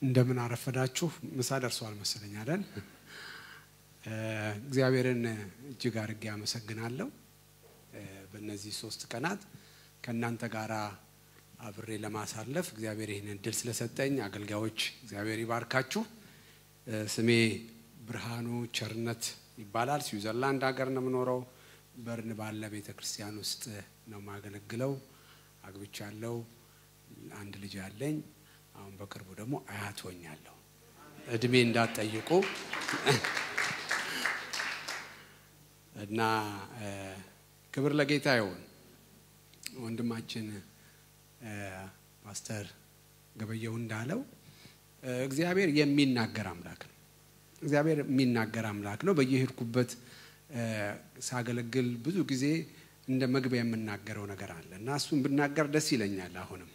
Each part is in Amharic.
እንደምን አረፈዳችሁ። ምሳ ደርሷል መሰለኝ አይደል? እግዚአብሔርን እጅግ አድርጌ አመሰግናለሁ። በእነዚህ ሶስት ቀናት ከእናንተ ጋር አብሬ ለማሳለፍ እግዚአብሔር ይህን እድል ስለሰጠኝ አገልጋዮች እግዚአብሔር ይባርካችሁ። ስሜ ብርሃኑ ቸርነት ይባላል። ስዊዘርላንድ ሀገር ነው የምኖረው። በርን ባለ ቤተ ክርስቲያን ውስጥ ነው የማገለግለው። አግብቻለሁ። አንድ ልጅ አለኝ። አሁን በቅርቡ ደግሞ አያት ሆኛለሁ። እድሜ እንዳትጠይቁ እና ክብር ለጌታ ይሁን። ወንድማችን ፓስተር ገበየው እንዳለው እግዚአብሔር የሚናገር አምላክ ነው። እግዚአብሔር የሚናገር አምላክ ነው። በየሄድኩበት ሳገለግል ብዙ ጊዜ እንደ መግቢያ የምናገረው ነገር አለ እና እሱን ብናገር ደስ ይለኛል። አሁንም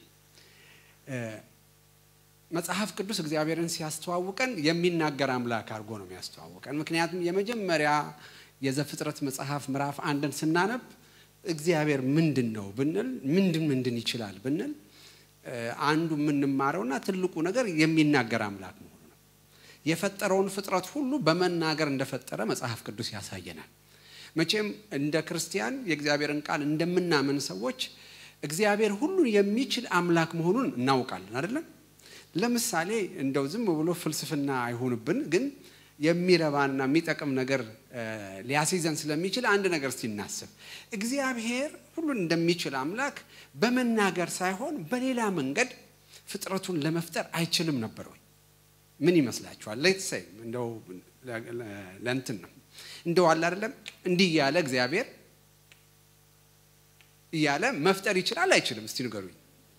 መጽሐፍ ቅዱስ እግዚአብሔርን ሲያስተዋውቀን የሚናገር አምላክ አድርጎ ነው የሚያስተዋውቀን። ምክንያቱም የመጀመሪያ የዘፍጥረት መጽሐፍ ምዕራፍ አንድን ስናነብ እግዚአብሔር ምንድን ነው ብንል ምንድን ምንድን ይችላል ብንል አንዱ የምንማረውና ትልቁ ነገር የሚናገር አምላክ መሆኑ ነው። የፈጠረውን ፍጥረት ሁሉ በመናገር እንደፈጠረ መጽሐፍ ቅዱስ ያሳየናል። መቼም እንደ ክርስቲያን የእግዚአብሔርን ቃል እንደምናምን ሰዎች እግዚአብሔር ሁሉን የሚችል አምላክ መሆኑን እናውቃለን አይደለም? ለምሳሌ እንደው ዝም ብሎ ፍልስፍና አይሆንብን፣ ግን የሚረባና የሚጠቅም ነገር ሊያስይዘን ስለሚችል አንድ ነገር ሲናስብ እግዚአብሔር ሁሉን እንደሚችል አምላክ በመናገር ሳይሆን በሌላ መንገድ ፍጥረቱን ለመፍጠር አይችልም ነበር ወይ? ምን ይመስላችኋል? ሌት ሰይ እንደው ለእንትን ነው እንደው አለ አይደለም እንዲህ እያለ እግዚአብሔር እያለ መፍጠር ይችላል አይችልም? እስቲ ንገሩኝ።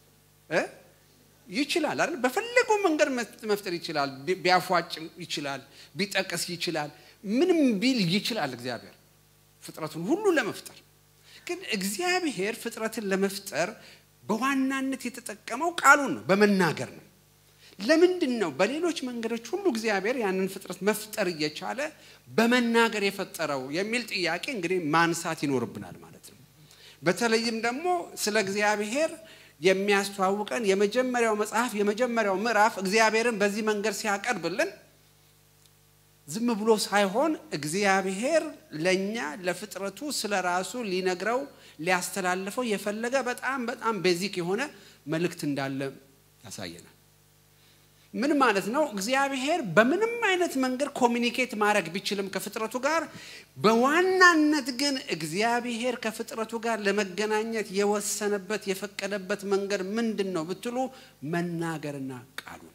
ይችላል አይደል? በፈለገው መንገድ መፍጠር ይችላል። ቢያፏጭ ይችላል፣ ቢጠቅስ ይችላል፣ ምንም ቢል ይችላል እግዚአብሔር ፍጥረቱን ሁሉ ለመፍጠር። ግን እግዚአብሔር ፍጥረትን ለመፍጠር በዋናነት የተጠቀመው ቃሉን ነው፣ በመናገር ነው። ለምንድን ነው በሌሎች መንገዶች ሁሉ እግዚአብሔር ያንን ፍጥረት መፍጠር እየቻለ በመናገር የፈጠረው የሚል ጥያቄ እንግዲህ ማንሳት ይኖርብናል ማለት ነው። በተለይም ደግሞ ስለ እግዚአብሔር የሚያስተዋውቀን የመጀመሪያው መጽሐፍ የመጀመሪያው ምዕራፍ እግዚአብሔርን በዚህ መንገድ ሲያቀርብልን ዝም ብሎ ሳይሆን እግዚአብሔር ለእኛ ለፍጥረቱ ስለ ራሱ ሊነግረው ሊያስተላልፈው የፈለገ በጣም በጣም ቤዚክ የሆነ መልእክት እንዳለ ያሳየናል። ምን ማለት ነው? እግዚአብሔር በምንም አይነት መንገድ ኮሚኒኬት ማድረግ ቢችልም ከፍጥረቱ ጋር በዋናነት ግን እግዚአብሔር ከፍጥረቱ ጋር ለመገናኘት የወሰነበት የፈቀደበት መንገድ ምንድን ነው ብትሉ መናገርና ቃሉ ነው።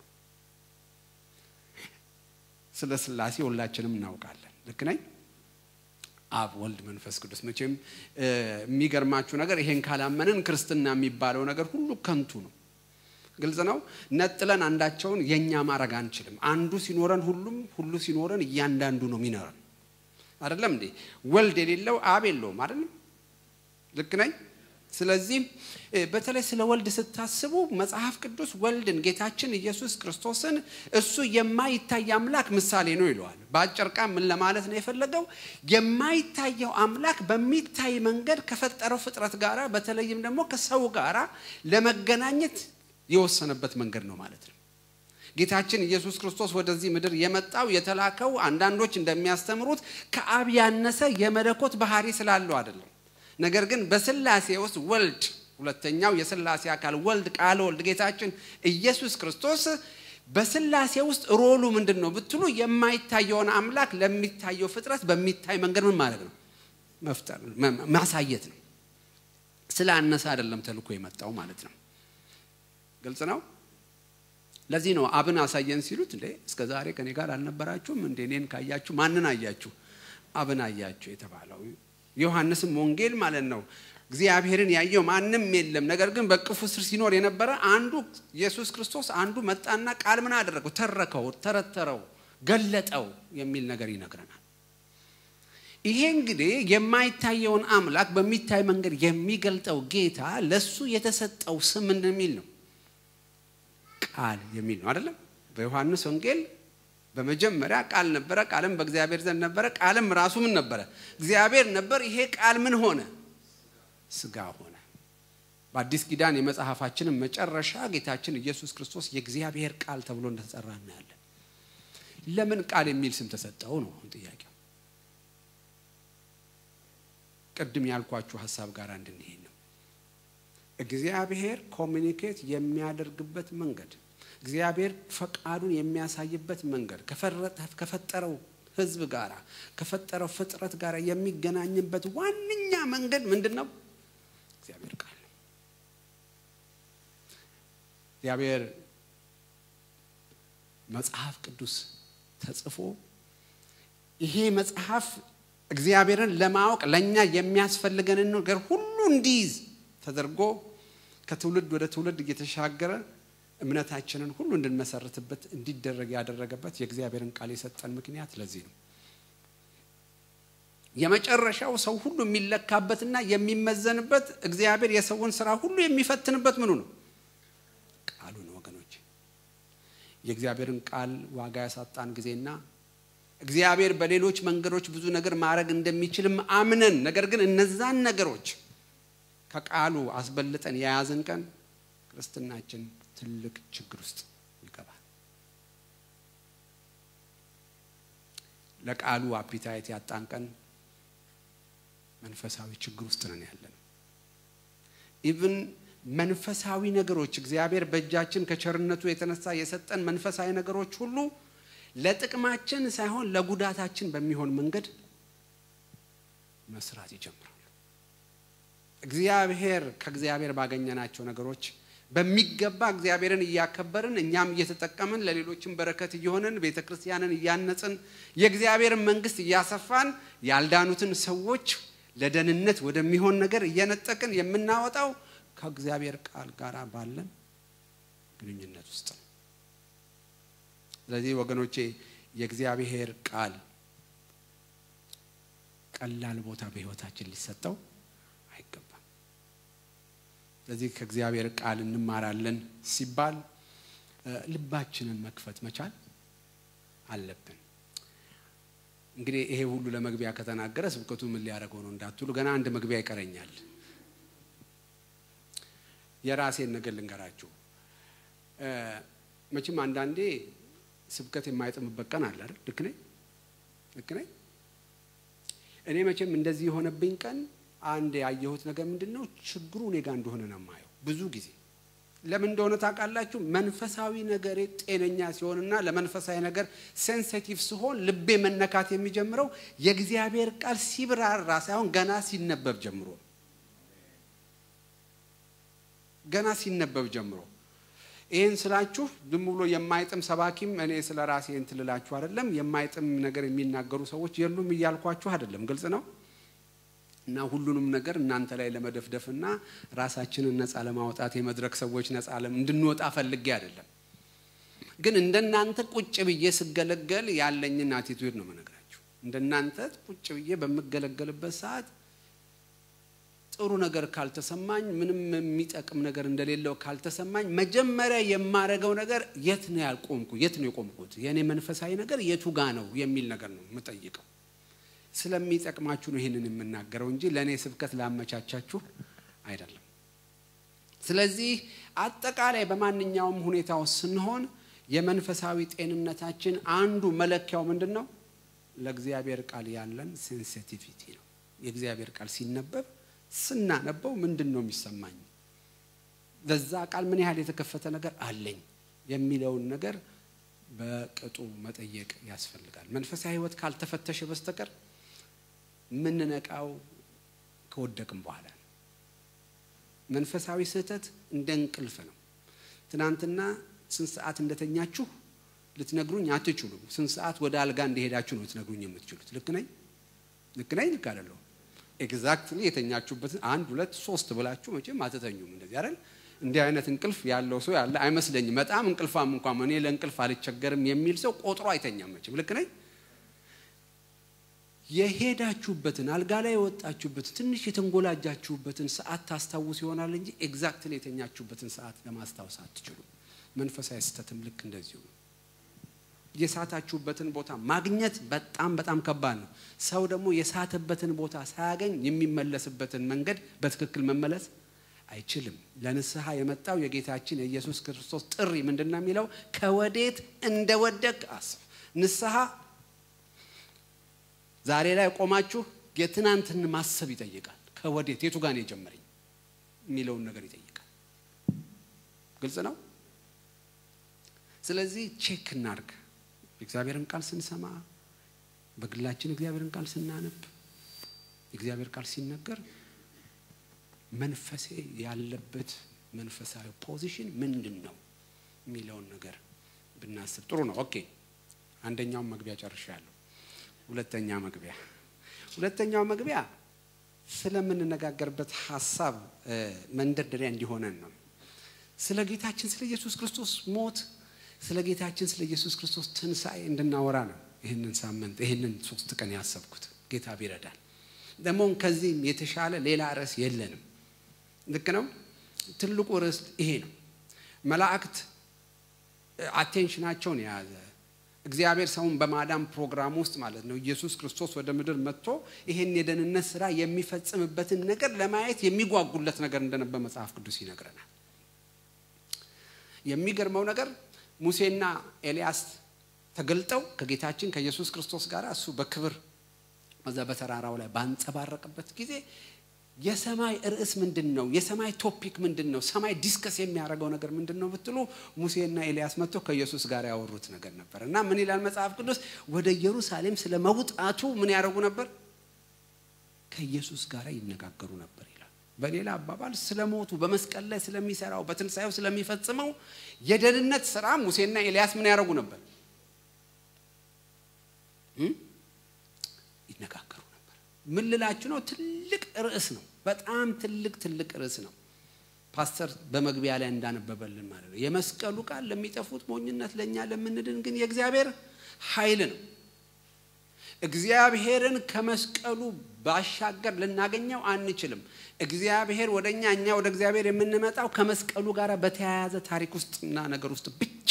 ስለ ሥላሴ ሁላችንም እናውቃለን። ልክ ነኝ? አብ፣ ወልድ፣ መንፈስ ቅዱስ። መቼም የሚገርማችሁ ነገር ይሄን ካላመንን ክርስትና የሚባለው ነገር ሁሉ ከንቱ ነው። ግልጽ ነው። ነጥለን አንዳቸውን የኛ ማድረግ አንችልም። አንዱ ሲኖረን ሁሉም ሁሉ ሲኖረን እያንዳንዱ ነው የሚኖረን። አይደለም እንዴ? ወልድ የሌለው አብ የለውም። አይደለም? ልክ ነኝ? ስለዚህ በተለይ ስለ ወልድ ስታስቡ መጽሐፍ ቅዱስ ወልድን ጌታችን ኢየሱስ ክርስቶስን እሱ የማይታይ አምላክ ምሳሌ ነው ይለዋል። በአጭር ቃል ምን ለማለት ነው የፈለገው? የማይታየው አምላክ በሚታይ መንገድ ከፈጠረው ፍጥረት ጋራ በተለይም ደግሞ ከሰው ጋራ ለመገናኘት የወሰነበት መንገድ ነው ማለት ነው። ጌታችን ኢየሱስ ክርስቶስ ወደዚህ ምድር የመጣው የተላከው አንዳንዶች እንደሚያስተምሩት ከአብ ያነሰ የመለኮት ባህሪ ስላለው አይደለም። ነገር ግን በስላሴ ውስጥ ወልድ ሁለተኛው የስላሴ አካል ወልድ ቃል ወልድ ጌታችን ኢየሱስ ክርስቶስ በስላሴ ውስጥ ሮሉ ምንድን ነው ብትሉ የማይታየውን አምላክ ለሚታየው ፍጥረት በሚታይ መንገድ ምን ማድረግ ነው? መፍጠር ማሳየት ነው። ስላነሰ አይደለም ተልኮ የመጣው ማለት ነው። ግልጽ ነው። ለዚህ ነው አብን አሳየን ሲሉት እንዴ እስከ ዛሬ ከኔ ጋር አልነበራችሁም እንዴ? እኔን ካያችሁ ማንን አያችሁ? አብን አያችሁ የተባለው ዮሐንስም ወንጌል ማለት ነው። እግዚአብሔርን ያየው ማንም የለም፣ ነገር ግን በቅፉ ስር ሲኖር የነበረ አንዱ ኢየሱስ ክርስቶስ አንዱ መጣና ቃል ምን አደረገው? ተረከው፣ ተረተረው፣ ገለጠው የሚል ነገር ይነግረናል። ይሄ እንግዲህ የማይታየውን አምላክ በሚታይ መንገድ የሚገልጠው ጌታ ለሱ የተሰጠው ስም ምንድን የሚል ነው? ቃል የሚል ነው አይደለም? በዮሐንስ ወንጌል በመጀመሪያ ቃል ነበረ፣ ቃልም በእግዚአብሔር ዘንድ ነበረ፣ ቃልም ራሱ ምን ነበረ? እግዚአብሔር ነበር። ይሄ ቃል ምን ሆነ? ስጋ ሆነ። በአዲስ ኪዳን የመጽሐፋችንን መጨረሻ ጌታችን ኢየሱስ ክርስቶስ የእግዚአብሔር ቃል ተብሎ እንደተጠራ እናያለን። ለምን ቃል የሚል ስም ተሰጠው ነው ጥያቄው። ቅድም ያልኳችሁ ሀሳብ ጋር እንድንሄድ ነው። እግዚአብሔር ኮሚኒኬት የሚያደርግበት መንገድ፣ እግዚአብሔር ፈቃዱን የሚያሳይበት መንገድ ከፈጠረው ሕዝብ ጋር ከፈጠረው ፍጥረት ጋር የሚገናኝበት ዋነኛ መንገድ ምንድን ነው? እግዚአብሔር ቃል ነው። እግዚአብሔር መጽሐፍ ቅዱስ ተጽፎ ይሄ መጽሐፍ እግዚአብሔርን ለማወቅ ለእኛ የሚያስፈልገንን ነገር ሁሉ እንዲይዝ ተደርጎ ከትውልድ ወደ ትውልድ እየተሻገረ እምነታችንን ሁሉ እንድንመሰርትበት እንዲደረግ ያደረገበት የእግዚአብሔርን ቃል የሰጠን ምክንያት ለዚህ ነው። የመጨረሻው ሰው ሁሉ የሚለካበትና የሚመዘንበት እግዚአብሔር የሰውን ስራ ሁሉ የሚፈትንበት ምኑ ነው? ቃሉ ነው። ወገኖች የእግዚአብሔርን ቃል ዋጋ ያሳጣን ጊዜና እግዚአብሔር በሌሎች መንገዶች ብዙ ነገር ማድረግ እንደሚችልም አምነን ነገር ግን እነዛን ነገሮች ከቃሉ አስበልጠን የያዝን ቀን ክርስትናችን ትልቅ ችግር ውስጥ ይገባል። ለቃሉ አፒታይት ያጣን ቀን መንፈሳዊ ችግር ውስጥ ነን ያለን። ኢቭን መንፈሳዊ ነገሮች እግዚአብሔር በእጃችን ከቸርነቱ የተነሳ የሰጠን መንፈሳዊ ነገሮች ሁሉ ለጥቅማችን ሳይሆን ለጉዳታችን በሚሆን መንገድ መስራት ይጀምራሉ። እግዚአብሔር ከእግዚአብሔር ባገኘናቸው ነገሮች በሚገባ እግዚአብሔርን እያከበርን እኛም እየተጠቀምን ለሌሎችም በረከት እየሆንን ቤተ ክርስቲያንን እያነጽን የእግዚአብሔርን መንግስት እያሰፋን ያልዳኑትን ሰዎች ለደህንነት ወደሚሆን ነገር እየነጠቅን የምናወጣው ከእግዚአብሔር ቃል ጋር ባለን ግንኙነት ውስጥ ነው። ስለዚህ ወገኖቼ የእግዚአብሔር ቃል ቀላል ቦታ በሕይወታችን ሊሰጠው አይገባም። ስለዚህ ከእግዚአብሔር ቃል እንማራለን ሲባል ልባችንን መክፈት መቻል አለብን። እንግዲህ ይሄ ሁሉ ለመግቢያ ከተናገረ ስብከቱ ምን ሊያደርገው ነው እንዳትሉ፣ ገና አንድ መግቢያ ይቀረኛል። የራሴን ነገር ልንገራችሁ። መቼም አንዳንዴ ስብከት የማይጥምበት ቀን አለ አይደል? ልክ ነኝ ልክ ነኝ። እኔ መቼም እንደዚህ የሆነብኝ ቀን አንድ ያየሁት ነገር ምንድን ነው? ችግሩ እኔ ጋር እንደሆነ ነው የማየው ብዙ ጊዜ። ለምን እንደሆነ ታውቃላችሁ? መንፈሳዊ ነገሬ ጤነኛ ሲሆንና ለመንፈሳዊ ነገር ሴንሲቲቭ ሲሆን ልቤ መነካት የሚጀምረው የእግዚአብሔር ቃል ሲብራራ ሳይሆን ገና ሲነበብ ጀምሮ ገና ሲነበብ ጀምሮ ይህን ስላችሁ ዝም ብሎ የማይጥም ሰባኪም እኔ ስለ ራሴ እንትን ልላችሁ አይደለም። የማይጥም ነገር የሚናገሩ ሰዎች የሉም እያልኳችሁ አይደለም። ግልጽ ነው። እና ሁሉንም ነገር እናንተ ላይ ለመደፍደፍና ራሳችንን ነፃ ለማውጣት የመድረክ ሰዎች ነፃ እንድንወጣ ፈልጌ አይደለም። ግን እንደናንተ ቁጭ ብዬ ስገለገል ያለኝን አቲቱድ ነው መነግራችሁ። እንደናንተ ቁጭ ብዬ በምገለገልበት ሰዓት ጥሩ ነገር ካልተሰማኝ ምንም የሚጠቅም ነገር እንደሌለው ካልተሰማኝ መጀመሪያ የማረገው ነገር የት ነው ያልቆምኩ የት ነው የቆምኩት የእኔ መንፈሳዊ ነገር የቱ ጋ ነው የሚል ነገር ነው የምጠይቀው። ስለሚጠቅማችሁ ነው ይህንን የምናገረው እንጂ ለእኔ ስብከት ላመቻቻችሁ አይደለም። ስለዚህ አጠቃላይ በማንኛውም ሁኔታ ውስጥ ስንሆን የመንፈሳዊ ጤንነታችን አንዱ መለኪያው ምንድን ነው? ለእግዚአብሔር ቃል ያለን ሴንሲቲቪቲ ነው። የእግዚአብሔር ቃል ሲነበብ ስናነበው ምንድን ነው የሚሰማኝ? በዛ ቃል ምን ያህል የተከፈተ ነገር አለኝ የሚለውን ነገር በቅጡ መጠየቅ ያስፈልጋል። መንፈሳዊ ሕይወት ካልተፈተሸ በስተቀር የምንነቃው ከወደቅም በኋላ ነው። መንፈሳዊ ስህተት እንደ እንቅልፍ ነው። ትናንትና ስንት ሰዓት እንደተኛችሁ ልትነግሩኝ አትችሉም። ስንት ሰዓት ወደ አልጋ እንደሄዳችሁ ነው ልትነግሩኝ የምትችሉት። ልክ ነኝ? ልክ ነኝ? ልክ አይደለሁም? ኤግዛክትሊ የተኛችሁበትን አንድ ሁለት ሶስት ብላችሁ መቼም አትተኙም። እንደዚህ አይደል? እንዲህ አይነት እንቅልፍ ያለው ሰው ያለ አይመስለኝም። በጣም እንቅልፋም እንኳን እኔ ለእንቅልፍ አልቸገርም የሚል ሰው ቆጥሮ አይተኛም መቼም። ልክ ነኝ? የሄዳችሁበትን አልጋ ላይ የወጣችሁበትን ትንሽ የተንጎላጃችሁበትን ሰዓት ታስታውስ ይሆናል እንጂ ኤግዛክትሊ የተኛችሁበትን ሰዓት ለማስታወስ አትችሉም። መንፈሳዊ ስህተትም ልክ እንደዚሁ ነው። የሳታችሁበትን ቦታ ማግኘት በጣም በጣም ከባድ ነው። ሰው ደግሞ የሳተበትን ቦታ ሳያገኝ የሚመለስበትን መንገድ በትክክል መመለስ አይችልም። ለንስሐ የመጣው የጌታችን የኢየሱስ ክርስቶስ ጥሪ ምንድን ነው የሚለው? ከወዴት እንደወደቅ አስብ። ንስሐ ዛሬ ላይ ቆማችሁ የትናንትን ማሰብ ይጠይቃል። ከወዴት የቱ ጋር ነው የጀመረኝ የሚለውን ነገር ይጠይቃል። ግልጽ ነው። ስለዚህ ቼክ እናርግ። የእግዚአብሔርን ቃል ስንሰማ፣ በግላችን እግዚአብሔርን ቃል ስናነብ፣ የእግዚአብሔር ቃል ሲነገር መንፈሴ ያለበት መንፈሳዊ ፖዚሽን ምንድን ነው የሚለውን ነገር ብናስብ ጥሩ ነው። ኦኬ፣ አንደኛውን መግቢያ ጨርሻለሁ። ሁለተኛ መግቢያ ሁለተኛው መግቢያ ስለምንነጋገርበት ሀሳብ መንደርደሪያ እንዲሆነን ነው። ስለ ጌታችን ስለ ኢየሱስ ክርስቶስ ሞት፣ ስለ ጌታችን ስለ ኢየሱስ ክርስቶስ ትንሣኤ እንድናወራ ነው። ይህንን ሳምንት ይህንን ሶስት ቀን ያሰብኩት ጌታ ቢረዳል። ደግሞ ከዚህም የተሻለ ሌላ ርዕስ የለንም። ልክ ነው። ትልቁ ርዕስ ይሄ ነው። መላእክት አቴንሽናቸውን የያዘ እግዚአብሔር ሰውን በማዳን ፕሮግራም ውስጥ ማለት ነው ኢየሱስ ክርስቶስ ወደ ምድር መጥቶ ይሄን የደህንነት ስራ የሚፈጽምበትን ነገር ለማየት የሚጓጉለት ነገር እንደነበር መጽሐፍ ቅዱስ ይነግረናል። የሚገርመው ነገር ሙሴና ኤልያስ ተገልጠው ከጌታችን ከኢየሱስ ክርስቶስ ጋር እሱ በክብር በዛ በተራራው ላይ ባንጸባረቅበት ጊዜ የሰማይ ርዕስ ምንድን ነው? የሰማይ ቶፒክ ምንድን ነው? ሰማይ ዲስከስ የሚያደርገው ነገር ምንድን ነው ብትሉ ሙሴና ኤልያስ መጥተው ከኢየሱስ ጋር ያወሩት ነገር ነበር እና ምን ይላል መጽሐፍ ቅዱስ? ወደ ኢየሩሳሌም ስለ መውጣቱ ምን ያደርጉ ነበር? ከኢየሱስ ጋር ይነጋገሩ ነበር ይላል። በሌላ አባባል ስለ ሞቱ በመስቀል ላይ ስለሚሰራው በትንሣኤው ስለሚፈጽመው የደህንነት ስራ ሙሴና ኤልያስ ምን ያደርጉ ነበር? ይነጋገሩ ነበር። ምን ልላችሁ ነው? ትልቅ ርዕስ ነው። በጣም ትልቅ ትልቅ ርዕስ ነው። ፓስተር በመግቢያ ላይ እንዳነበበልን ማለት ነው። የመስቀሉ ቃል ለሚጠፉት ሞኝነት፣ ለእኛ ለምንድን ግን የእግዚአብሔር ኃይል ነው። እግዚአብሔርን ከመስቀሉ ባሻገር ልናገኘው አንችልም። እግዚአብሔር ወደ እኛ እኛ ወደ እግዚአብሔር የምንመጣው ከመስቀሉ ጋር በተያያዘ ታሪክ ውስጥና ነገር ውስጥ ብቻ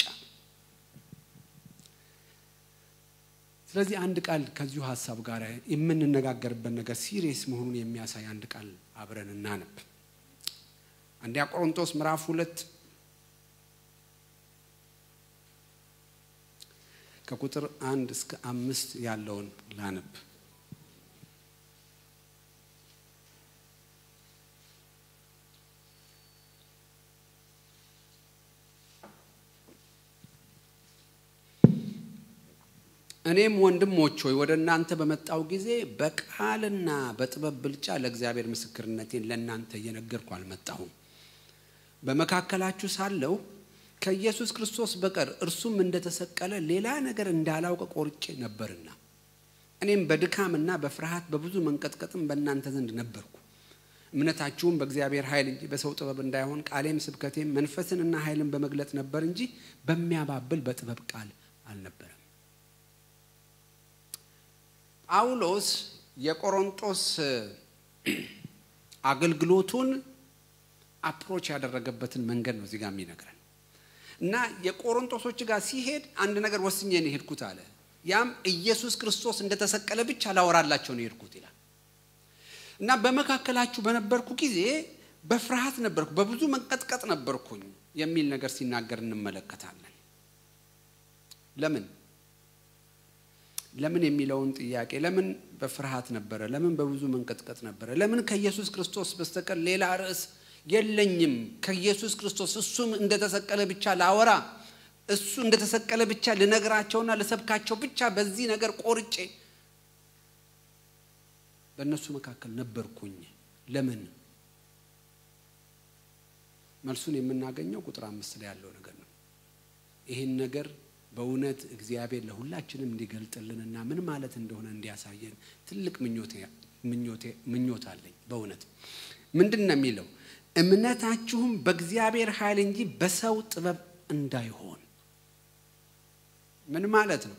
ስለዚህ አንድ ቃል ከዚሁ ሀሳብ ጋር የምንነጋገርበት ነገር ሲሪየስ መሆኑን የሚያሳይ አንድ ቃል አብረን እናነብ። አንደኛ ቆሮንቶስ ምዕራፍ ሁለት ከቁጥር አንድ እስከ አምስት ያለውን ላነብ። እኔም ወንድሞች ሆይ ወደ እናንተ በመጣው ጊዜ በቃልና በጥበብ ብልጫ ለእግዚአብሔር ምስክርነቴን ለእናንተ እየነገርኩ አልመጣሁም። በመካከላችሁ ሳለሁ ከኢየሱስ ክርስቶስ በቀር እርሱም እንደተሰቀለ ሌላ ነገር እንዳላውቅ ቆርጬ ነበርና እኔም በድካምና በፍርሃት በብዙ መንቀጥቀጥም በእናንተ ዘንድ ነበርኩ። እምነታችሁም በእግዚአብሔር ኃይል እንጂ በሰው ጥበብ እንዳይሆን ቃሌም ስብከቴም መንፈስንና ኃይልን በመግለጥ ነበር እንጂ በሚያባብል በጥበብ ቃል አልነበረም። ጳውሎስ የቆሮንጦስ አገልግሎቱን አፕሮች ያደረገበትን መንገድ ነው እዚህ ጋር የሚነግረን እና የቆሮንጦሶች ጋር ሲሄድ አንድ ነገር ወስኜ ነው የሄድኩት አለ። ያም ኢየሱስ ክርስቶስ እንደተሰቀለ ብቻ ላወራላቸው ነው የሄድኩት ይላል እና በመካከላችሁ በነበርኩ ጊዜ በፍርሃት ነበርኩ፣ በብዙ መንቀጥቀጥ ነበርኩኝ የሚል ነገር ሲናገር እንመለከታለን። ለምን ለምን የሚለውን ጥያቄ ለምን በፍርሃት ነበረ? ለምን በብዙ መንቀጥቀጥ ነበረ? ለምን ከኢየሱስ ክርስቶስ በስተቀር ሌላ ርዕስ የለኝም? ከኢየሱስ ክርስቶስ እሱም እንደተሰቀለ ብቻ ላወራ፣ እሱ እንደተሰቀለ ብቻ ልነግራቸውና ልሰብካቸው ብቻ በዚህ ነገር ቆርጬ በእነሱ መካከል ነበርኩኝ። ለምን? መልሱን የምናገኘው ቁጥር አምስት ላይ ያለው ነገር ነው። ይህን ነገር በእውነት እግዚአብሔር ለሁላችንም እንዲገልጥልንና ምን ማለት እንደሆነ እንዲያሳየን ትልቅ ምኞት አለኝ። በእውነት ምንድን ነው የሚለው? እምነታችሁም በእግዚአብሔር ኃይል እንጂ በሰው ጥበብ እንዳይሆን። ምን ማለት ነው?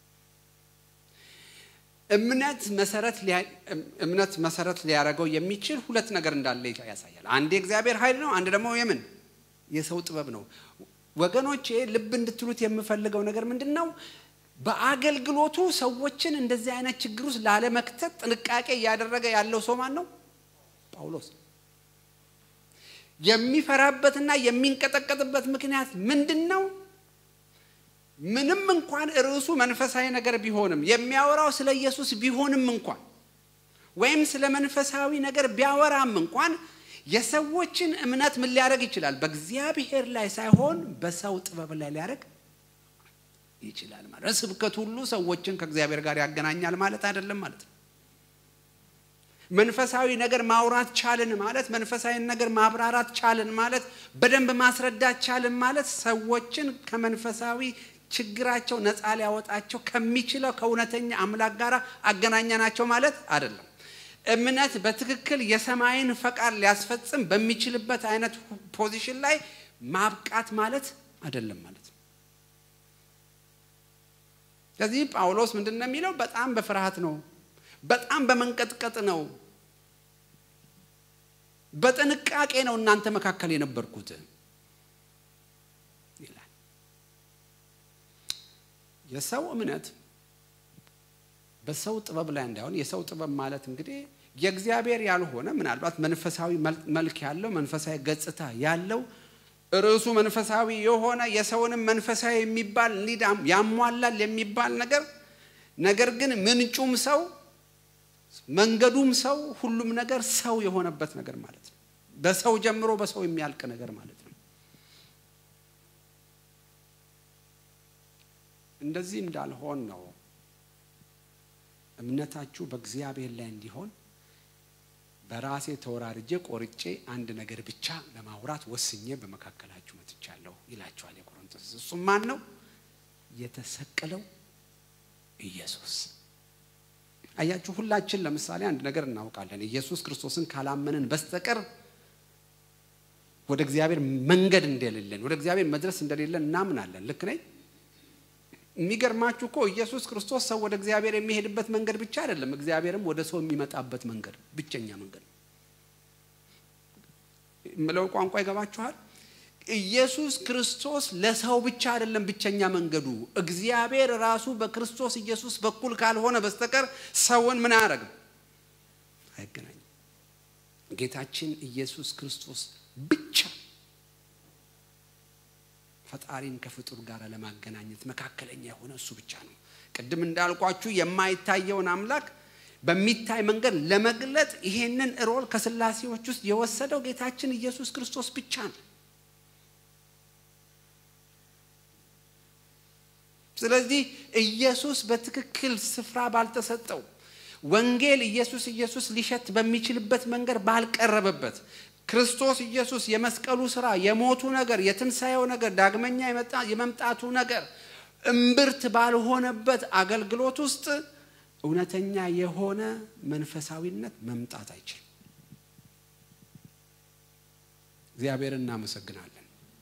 እምነት መሰረት እምነት መሰረት ሊያደርገው የሚችል ሁለት ነገር እንዳለ ያሳያል። አንድ የእግዚአብሔር ኃይል ነው፣ አንድ ደግሞ የምን የሰው ጥበብ ነው። ወገኖቼ ልብ እንድትሉት የምፈልገው ነገር ምንድን ነው? በአገልግሎቱ ሰዎችን እንደዚህ አይነት ችግር ውስጥ ላለመክተት ጥንቃቄ እያደረገ ያለው ሰው ማን ነው? ጳውሎስ። የሚፈራበትና የሚንቀጠቀጥበት ምክንያት ምንድን ነው? ምንም እንኳን ርዕሱ መንፈሳዊ ነገር ቢሆንም የሚያወራው ስለ ኢየሱስ ቢሆንም እንኳን ወይም ስለ መንፈሳዊ ነገር ቢያወራም እንኳን የሰዎችን እምነት ምን ሊያደርግ ይችላል? በእግዚአብሔር ላይ ሳይሆን በሰው ጥበብ ላይ ሊያደርግ ይችላል ማለት ስብከት ሁሉ ሰዎችን ከእግዚአብሔር ጋር ያገናኛል ማለት አይደለም ማለት ነው። መንፈሳዊ ነገር ማውራት ቻልን ማለት መንፈሳዊ ነገር ማብራራት ቻልን ማለት በደንብ ማስረዳት ቻልን ማለት ሰዎችን ከመንፈሳዊ ችግራቸው ነፃ ሊያወጣቸው ከሚችለው ከእውነተኛ አምላክ ጋር አገናኘናቸው ማለት አይደለም። እምነት በትክክል የሰማይን ፈቃድ ሊያስፈጽም በሚችልበት አይነት ፖዚሽን ላይ ማብቃት ማለት አይደለም ማለት ነው። ስለዚህ ጳውሎስ ምንድን ነው የሚለው? በጣም በፍርሃት ነው፣ በጣም በመንቀጥቀጥ ነው፣ በጥንቃቄ ነው እናንተ መካከል የነበርኩት ይላል። የሰው እምነት በሰው ጥበብ ላይ እንዳይሆን የሰው ጥበብ ማለት እንግዲህ የእግዚአብሔር ያልሆነ ምናልባት መንፈሳዊ መልክ ያለው መንፈሳዊ ገጽታ ያለው ርዕሱ መንፈሳዊ የሆነ የሰውንም መንፈሳዊ የሚባል ሊድ ያሟላል የሚባል ነገር ነገር ግን ምንጩም ሰው መንገዱም ሰው ሁሉም ነገር ሰው የሆነበት ነገር ማለት ነው። በሰው ጀምሮ በሰው የሚያልቅ ነገር ማለት ነው። እንደዚህ እንዳልሆን ነው እምነታችሁ በእግዚአብሔር ላይ እንዲሆን በራሴ ተወራርጄ ቆርጬ አንድ ነገር ብቻ ለማውራት ወስኜ በመካከላችሁ መጥቻለሁ ይላቸዋል የቆሮንቶስ። እሱም ማን ነው? የተሰቀለው ኢየሱስ። አያችሁ፣ ሁላችን ለምሳሌ አንድ ነገር እናውቃለን። ኢየሱስ ክርስቶስን ካላመንን በስተቀር ወደ እግዚአብሔር መንገድ እንደሌለን፣ ወደ እግዚአብሔር መድረስ እንደሌለን እናምናለን። ልክ ነኝ? የሚገርማችሁ እኮ ኢየሱስ ክርስቶስ ሰው ወደ እግዚአብሔር የሚሄድበት መንገድ ብቻ አይደለም፣ እግዚአብሔርም ወደ ሰው የሚመጣበት መንገድ ብቸኛ መንገድ የምለው ቋንቋ ይገባችኋል? ኢየሱስ ክርስቶስ ለሰው ብቻ አይደለም ብቸኛ መንገዱ። እግዚአብሔር ራሱ በክርስቶስ ኢየሱስ በኩል ካልሆነ በስተቀር ሰውን ምን አያደርግም? አይገናኝም። ጌታችን ኢየሱስ ክርስቶስ ብቻ ፈጣሪን ከፍጡር ጋር ለማገናኘት መካከለኛ የሆነ እሱ ብቻ ነው። ቅድም እንዳልኳችሁ የማይታየውን አምላክ በሚታይ መንገድ ለመግለጥ ይሄንን ሮል ከስላሴዎች ውስጥ የወሰደው ጌታችን ኢየሱስ ክርስቶስ ብቻ ነው። ስለዚህ ኢየሱስ በትክክል ስፍራ ባልተሰጠው ወንጌል ኢየሱስ ኢየሱስ ሊሸት በሚችልበት መንገድ ባልቀረበበት ክርስቶስ ኢየሱስ የመስቀሉ ስራ፣ የሞቱ ነገር፣ የትንሣኤው ነገር፣ ዳግመኛ የመምጣቱ ነገር እምብርት ባልሆነበት አገልግሎት ውስጥ እውነተኛ የሆነ መንፈሳዊነት መምጣት አይችልም። እግዚአብሔር እናመሰግናለን።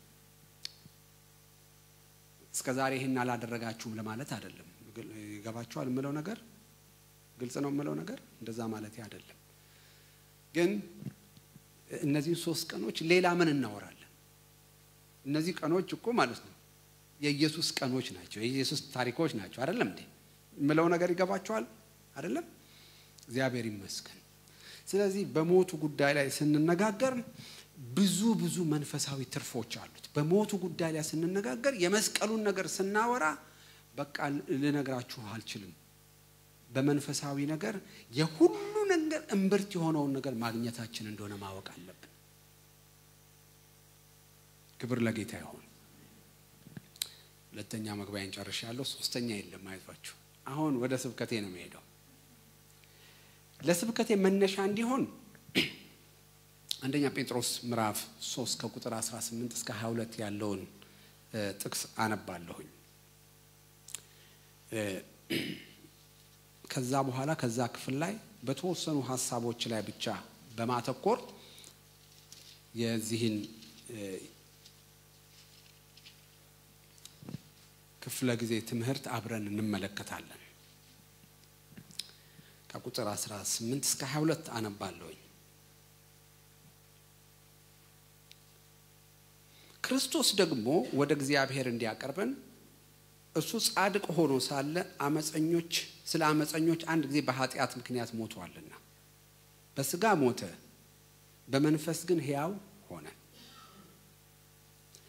እስከ ዛሬ ይህን አላደረጋችሁም ለማለት አይደለም። ይገባችኋል የምለው ነገር ግልጽ ነው የምለው ነገር እንደዛ ማለት አይደለም። ግን እነዚህን ሶስት ቀኖች ሌላ ምን እናወራለን? እነዚህ ቀኖች እኮ ማለት ነው የኢየሱስ ቀኖች ናቸው፣ የኢየሱስ ታሪኮች ናቸው። አይደለም እንዴ የምለው ነገር ይገባችኋል? አይደለም? እግዚአብሔር ይመስገን። ስለዚህ በሞቱ ጉዳይ ላይ ስንነጋገር ብዙ ብዙ መንፈሳዊ ትርፎች አሉት። በሞቱ ጉዳይ ላይ ስንነጋገር የመስቀሉን ነገር ስናወራ በቃ ልነግራችሁ አልችልም። በመንፈሳዊ ነገር የሁሉ ነገር እምብርት የሆነውን ነገር ማግኘታችን እንደሆነ ማወቅ አለብን። ክብር ለጌታ ይሆን። ሁለተኛ መግቢያን ጨርሻለሁ። ሶስተኛ የለም፣ አይዟችሁ። አሁን ወደ ስብከቴ ነው የምሄደው። ለስብከቴ መነሻ እንዲሆን አንደኛ ጴጥሮስ ምዕራፍ 3 ከቁጥር 18 እስከ 22 ያለውን ጥቅስ አነባለሁኝ። ከዛ በኋላ ከዛ ክፍል ላይ በተወሰኑ ሀሳቦች ላይ ብቻ በማተኮር የዚህን ክፍለ ጊዜ ትምህርት አብረን እንመለከታለን። ከቁጥር 18 እስከ 22 አነባለሁኝ። ክርስቶስ ደግሞ ወደ እግዚአብሔር እንዲያቀርበን እሱ ጻድቅ ሆኖ ሳለ አመፀኞች ስለ አመፀኞች አንድ ጊዜ በኃጢአት ምክንያት ሞቷልና በስጋ ሞተ፣ በመንፈስ ግን ሕያው ሆነ።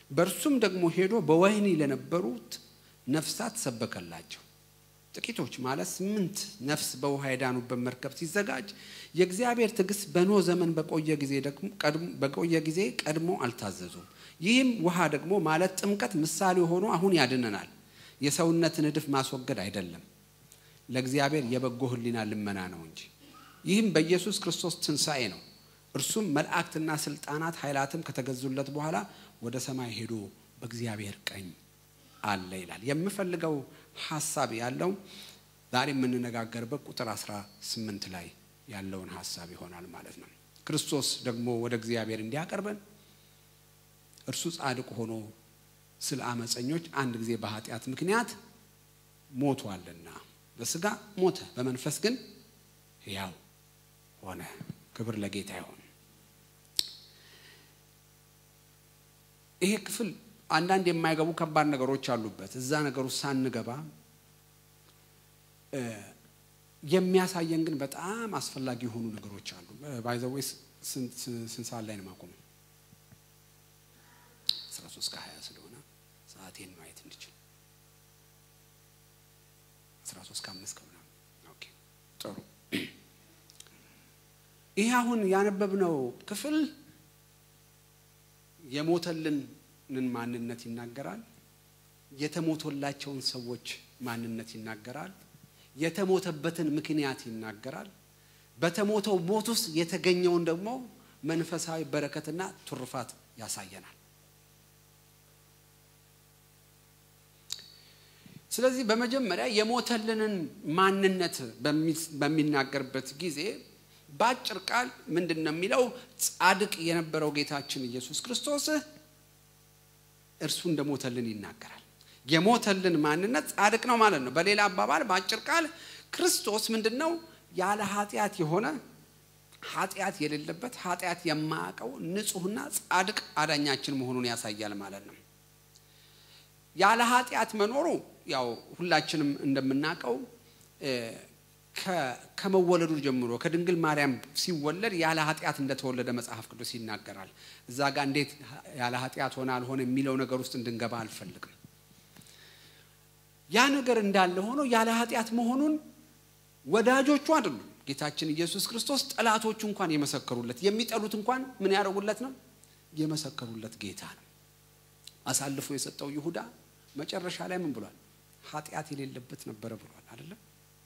በእርሱም ደግሞ ሄዶ በወህኒ ለነበሩት ነፍሳት ሰበከላቸው። ጥቂቶች ማለት ስምንት ነፍስ በውሃ የዳኑበት መርከብ ሲዘጋጅ የእግዚአብሔር ትዕግስት በኖህ ዘመን በቆየ ጊዜ በቆየ ጊዜ ቀድሞ አልታዘዙም። ይህም ውሃ ደግሞ ማለት ጥምቀት ምሳሌ ሆኖ አሁን ያድነናል። የሰውነትን እድፍ ማስወገድ አይደለም፣ ለእግዚአብሔር የበጎ ሕሊና ልመና ነው እንጂ። ይህም በኢየሱስ ክርስቶስ ትንሣኤ ነው። እርሱም መላእክትና ስልጣናት ኃይላትም ከተገዙለት በኋላ ወደ ሰማይ ሄዶ በእግዚአብሔር ቀኝ አለ ይላል። የምፈልገው ሀሳብ ያለው ዛሬ የምንነጋገርበት ቁጥር 18 ላይ ያለውን ሀሳብ ይሆናል ማለት ነው። ክርስቶስ ደግሞ ወደ እግዚአብሔር እንዲያቀርበን እርሱ ጻድቅ ሆኖ ስለ አመፀኞች አንድ ጊዜ በኃጢአት ምክንያት ሞቷልና በስጋ ሞተ፣ በመንፈስ ግን ሕያው ሆነ። ክብር ለጌታ ይሆን። ይሄ ክፍል አንዳንድ የማይገቡ ከባድ ነገሮች አሉበት። እዛ ነገር ውስጥ ሳንገባ የሚያሳየን ግን በጣም አስፈላጊ የሆኑ ነገሮች አሉ። ባይዘዌ ስንት ሰዓት ላይ ነው ማቆመው? አስራ ሶስት ከሀያ ስለሆነ ሰዓቴን ማየት እንድችል አስራ ሶስት ከአምስት ከምናምን ኦኬ፣ ጥሩ። ይህ አሁን ያነበብነው ክፍል የሞተልንን ማንነት ይናገራል። የተሞቶላቸውን ሰዎች ማንነት ይናገራል። የተሞተበትን ምክንያት ይናገራል። በተሞተው ሞት ውስጥ የተገኘውን ደግሞ መንፈሳዊ በረከትና ትሩፋት ያሳየናል። ስለዚህ በመጀመሪያ የሞተልንን ማንነት በሚናገርበት ጊዜ በአጭር ቃል ምንድን ነው የሚለው? ጻድቅ የነበረው ጌታችን ኢየሱስ ክርስቶስ እርሱ እንደሞተልን ይናገራል። የሞተልን ማንነት ጻድቅ ነው ማለት ነው። በሌላ አባባል በአጭር ቃል ክርስቶስ ምንድን ነው? ያለ ኃጢአት የሆነ ኃጢአት የሌለበት ኃጢአት የማያውቀው ንጹሕና ጻድቅ አዳኛችን መሆኑን ያሳያል ማለት ነው። ያለ ኃጢአት መኖሩ ያው ሁላችንም እንደምናውቀው ከመወለዱ ጀምሮ ከድንግል ማርያም ሲወለድ ያለ ኃጢአት እንደተወለደ መጽሐፍ ቅዱስ ይናገራል። እዛ ጋር እንዴት ያለ ኃጢአት ሆነ አልሆነ የሚለው ነገር ውስጥ እንድንገባ አልፈልግም። ያ ነገር እንዳለ ሆኖ ያለ ኃጢአት መሆኑን ወዳጆቹ አይደሉም። ጌታችን ኢየሱስ ክርስቶስ ጠላቶቹ እንኳን የመሰከሩለት የሚጠሉት እንኳን ምን ያደርጉለት ነው? የመሰከሩለት ጌታ ነው። አሳልፎ የሰጠው ይሁዳ መጨረሻ ላይ ምን ብሏል? ኃጢአት የሌለበት ነበረ ብሏል አይደለም?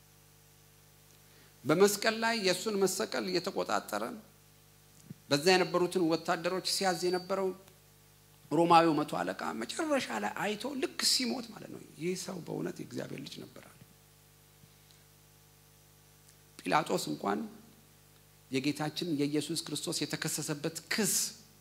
በመስቀል ላይ የእሱን መሰቀል እየተቆጣጠረ በዛ የነበሩትን ወታደሮች ሲያዝ የነበረው ሮማዊው መቶ አለቃ መጨረሻ ላይ አይቶ ልክ ሲሞት ማለት ነው ይህ ሰው በእውነት የእግዚአብሔር ልጅ ነበራል። ጲላጦስ እንኳን የጌታችን የኢየሱስ ክርስቶስ የተከሰሰበት ክስ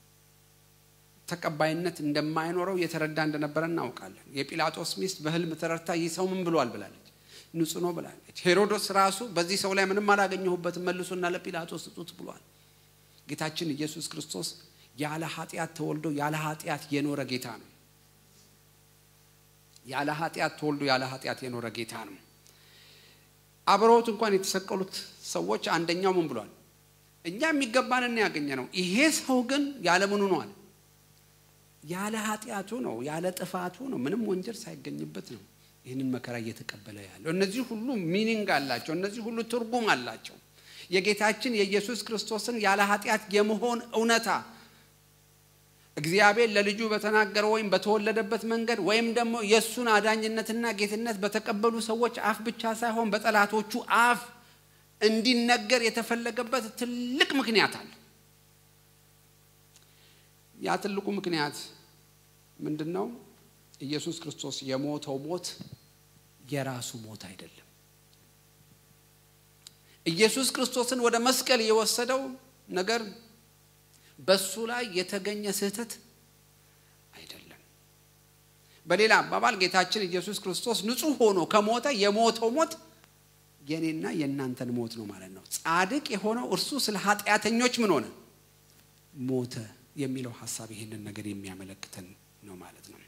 ተቀባይነት እንደማይኖረው የተረዳ እንደነበረ እናውቃለን። የጲላጦስ ሚስት በሕልም ተረድታ ይህ ሰው ምን ብሏል ብላለች፣ ንጹሕ ነው ብላለች። ሄሮዶስ ራሱ በዚህ ሰው ላይ ምንም አላገኘሁበትም መልሱና ለጲላጦስ ስጡት ብሏል። ጌታችን ኢየሱስ ክርስቶስ ያለ ኃጢአት ተወልዶ ያለ ኃጢአት የኖረ ጌታ ነው። ያለ ኃጢአት ተወልዶ ያለ ኃጢአት የኖረ ጌታ ነው። አብረውት እንኳን የተሰቀሉት ሰዎች አንደኛው ምን ብሏል? እኛ የሚገባንን ያገኘ ነው፣ ይሄ ሰው ግን ያለ ምኑ ነው አለ ያለ ኃጢአቱ ነው፣ ያለ ጥፋቱ ነው፣ ምንም ወንጀል ሳይገኝበት ነው ይህንን መከራ እየተቀበለ ያለው። እነዚህ ሁሉ ሚኒንግ አላቸው። እነዚህ ሁሉ ትርጉም አላቸው። የጌታችን የኢየሱስ ክርስቶስን ያለ ኃጢአት የመሆን እውነታ እግዚአብሔር ለልጁ በተናገረው ወይም በተወለደበት መንገድ ወይም ደግሞ የእሱን አዳኝነትና ጌትነት በተቀበሉ ሰዎች አፍ ብቻ ሳይሆን በጠላቶቹ አፍ እንዲነገር የተፈለገበት ትልቅ ምክንያት አለ። ያ ትልቁ ምክንያት ምንድን ነው? ኢየሱስ ክርስቶስ የሞተው ሞት የራሱ ሞት አይደለም። ኢየሱስ ክርስቶስን ወደ መስቀል የወሰደው ነገር በሱ ላይ የተገኘ ስህተት አይደለም። በሌላ አባባል ጌታችን ኢየሱስ ክርስቶስ ንጹሕ ሆኖ ከሞተ የሞተው ሞት የኔና የእናንተን ሞት ነው ማለት ነው። ጻድቅ የሆነው እርሱ ስለ ኃጢአተኞች ምን ሆነ? ሞተ የሚለው ሀሳብ ይሄንን ነገር የሚያመለክተን ነው ማለት ነው።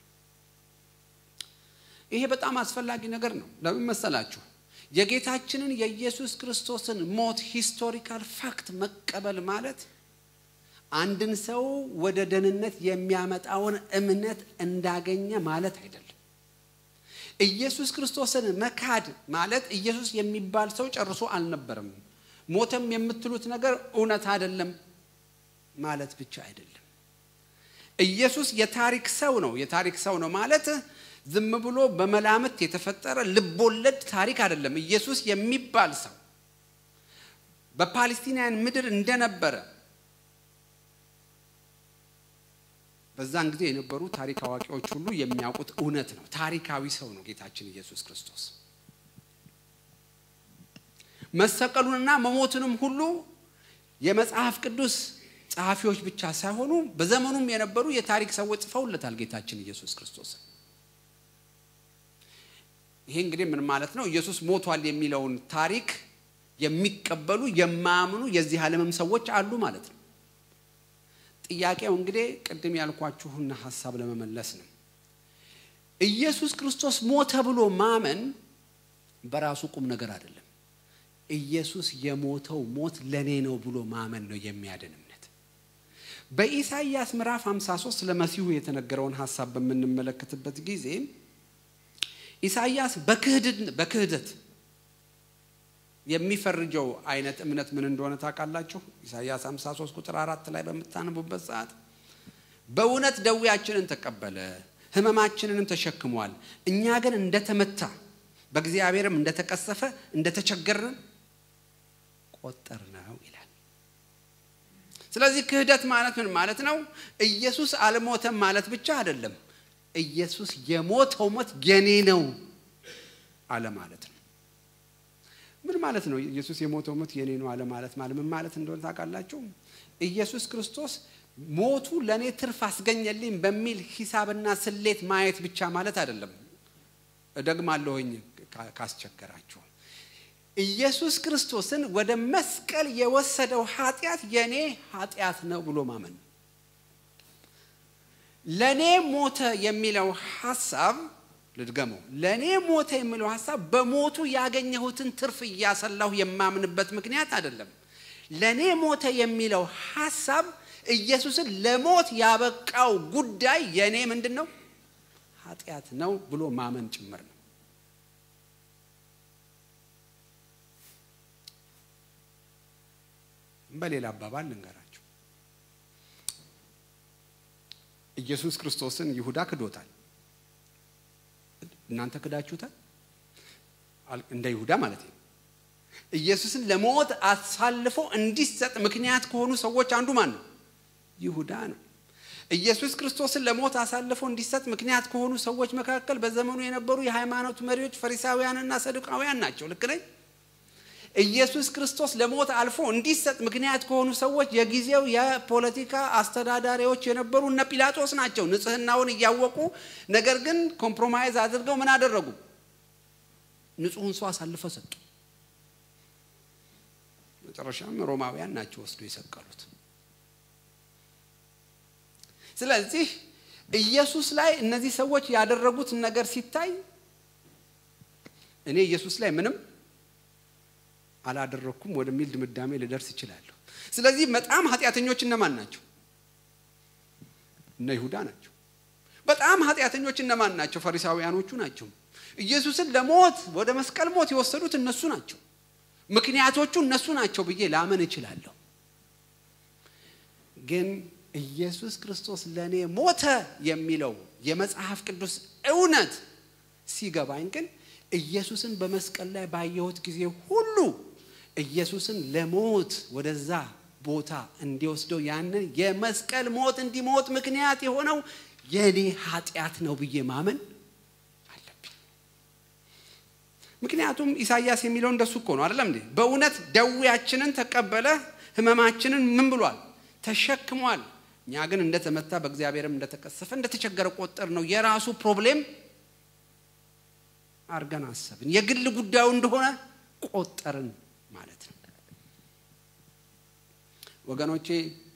ይሄ በጣም አስፈላጊ ነገር ነው። ለምን መሰላችሁ? የጌታችንን የኢየሱስ ክርስቶስን ሞት ሂስቶሪካል ፋክት መቀበል ማለት አንድን ሰው ወደ ደህንነት የሚያመጣውን እምነት እንዳገኘ ማለት አይደለም። ኢየሱስ ክርስቶስን መካድ ማለት ኢየሱስ የሚባል ሰው ጨርሶ አልነበረም፣ ሞተም የምትሉት ነገር እውነት አይደለም ማለት ብቻ አይደለም። ኢየሱስ የታሪክ ሰው ነው። የታሪክ ሰው ነው ማለት ዝም ብሎ በመላምት የተፈጠረ ልቦለድ ታሪክ አይደለም። ኢየሱስ የሚባል ሰው በፓሌስቲናውያን ምድር እንደነበረ በዛን ጊዜ የነበሩ ታሪክ አዋቂዎች ሁሉ የሚያውቁት እውነት ነው። ታሪካዊ ሰው ነው ጌታችን ኢየሱስ ክርስቶስ። መሰቀሉንና መሞቱንም ሁሉ የመጽሐፍ ቅዱስ ጸሐፊዎች ብቻ ሳይሆኑ በዘመኑም የነበሩ የታሪክ ሰዎች ጽፈውለታል ጌታችን ኢየሱስ ክርስቶስ። ይሄ እንግዲህ ምን ማለት ነው? ኢየሱስ ሞቷል የሚለውን ታሪክ የሚቀበሉ የማያምኑ የዚህ ዓለምም ሰዎች አሉ ማለት ነው። ጥያቄው እንግዲህ ቅድም ያልኳችሁን ሀሳብ ለመመለስ ነው። ኢየሱስ ክርስቶስ ሞተ ብሎ ማመን በራሱ ቁም ነገር አይደለም። ኢየሱስ የሞተው ሞት ለእኔ ነው ብሎ ማመን ነው የሚያድን እምነት። በኢሳይያስ ምዕራፍ 53 ለመሲሁ የተነገረውን ሀሳብ በምንመለከትበት ጊዜ ኢሳይያስ በክህደት የሚፈርጀው አይነት እምነት ምን እንደሆነ ታውቃላችሁ? ኢሳይያስ 53 ቁጥር አራት ላይ በምታነቡበት ሰዓት በእውነት ደዌያችንን ተቀበለ ሕመማችንንም ተሸክሟል፣ እኛ ግን እንደተመታ በእግዚአብሔርም እንደተቀሰፈ እንደተቸገርን ቆጠር ነው ይላል። ስለዚህ ክህደት ማለት ምን ማለት ነው? ኢየሱስ አልሞተም ማለት ብቻ አይደለም። ኢየሱስ የሞተው ሞት የኔ ነው አለ ማለት ነው። ምን ማለት ነው? ኢየሱስ የሞተው ሞት የኔ ነው አለ ማለት ማለት ምን ማለት እንደሆነ ታውቃላችሁ? ኢየሱስ ክርስቶስ ሞቱ ለእኔ ትርፍ አስገኘልኝ በሚል ሂሳብና ስሌት ማየት ብቻ ማለት አይደለም። እደግማለሁኝ ካስቸገራችሁ ኢየሱስ ክርስቶስን ወደ መስቀል የወሰደው ኃጢአት የኔ ኃጢአት ነው ብሎ ማመን ለእኔ ሞተ የሚለው ሀሳብ ልድገመው። ለእኔ ሞተ የሚለው ሀሳብ በሞቱ ያገኘሁትን ትርፍ እያሰላሁ የማምንበት ምክንያት አይደለም። ለእኔ ሞተ የሚለው ሀሳብ ኢየሱስን ለሞት ያበቃው ጉዳይ የእኔ ምንድን ነው? ኃጢአት ነው ብሎ ማመን ጭምር ነው። በሌላ አባባል ልንገራችሁ፣ ኢየሱስ ክርስቶስን ይሁዳ ክዶታል። እናንተ ክዳችሁታል። እንደ ይሁዳ ማለት ነው። ኢየሱስን ለሞት አሳልፎ እንዲሰጥ ምክንያት ከሆኑ ሰዎች አንዱ ማን ነው? ይሁዳ ነው። ኢየሱስ ክርስቶስን ለሞት አሳልፎ እንዲሰጥ ምክንያት ከሆኑ ሰዎች መካከል በዘመኑ የነበሩ የሃይማኖት መሪዎች ፈሪሳውያንና ሰዱቃውያን ናቸው። ልክ ነኝ? ኢየሱስ ክርስቶስ ለሞት አልፎ እንዲሰጥ ምክንያት ከሆኑ ሰዎች የጊዜው የፖለቲካ አስተዳዳሪዎች የነበሩ እነ ጲላጦስ ናቸው። ንጽሕናውን እያወቁ ነገር ግን ኮምፕሮማይዝ አድርገው ምን አደረጉ? ንጹሕን ሰው አሳልፈው ሰጡ። መጨረሻም ሮማውያን ናቸው ወስዶ የሰቀሉት። ስለዚህ ኢየሱስ ላይ እነዚህ ሰዎች ያደረጉት ነገር ሲታይ እኔ ኢየሱስ ላይ ምንም አላደረግኩም ወደሚል ድምዳሜ ልደርስ እችላለሁ። ስለዚህ በጣም ኃጢአተኞች እነማን ናቸው? እነ ይሁዳ ናቸው። በጣም ኃጢአተኞች እነማን ናቸው? ፈሪሳውያኖቹ ናቸው። ኢየሱስን ለሞት ወደ መስቀል ሞት የወሰዱት እነሱ ናቸው። ምክንያቶቹ እነሱ ናቸው ብዬ ላመን እችላለሁ። ግን ኢየሱስ ክርስቶስ ለእኔ ሞተ የሚለው የመጽሐፍ ቅዱስ እውነት ሲገባኝ ግን ኢየሱስን በመስቀል ላይ ባየሁት ጊዜ ሁሉ ኢየሱስን ለሞት ወደዛ ቦታ እንዲወስደው ያንን የመስቀል ሞት እንዲሞት ምክንያት የሆነው የእኔ ኃጢአት ነው ብዬ ማመን አለብኝ። ምክንያቱም ኢሳይያስ የሚለው እንደሱ እኮ ነው አይደለም እንዴ? በእውነት ደዌያችንን ተቀበለ፣ ሕመማችንን ምን ብሏል? ተሸክሟል። እኛ ግን እንደተመታ በእግዚአብሔርም እንደተቀሰፈ እንደተቸገረ ቆጠር ነው የራሱ ፕሮብሌም አርገን አሰብን። የግል ጉዳዩ እንደሆነ ቆጠርን ማለት ነው። ወገኖቼ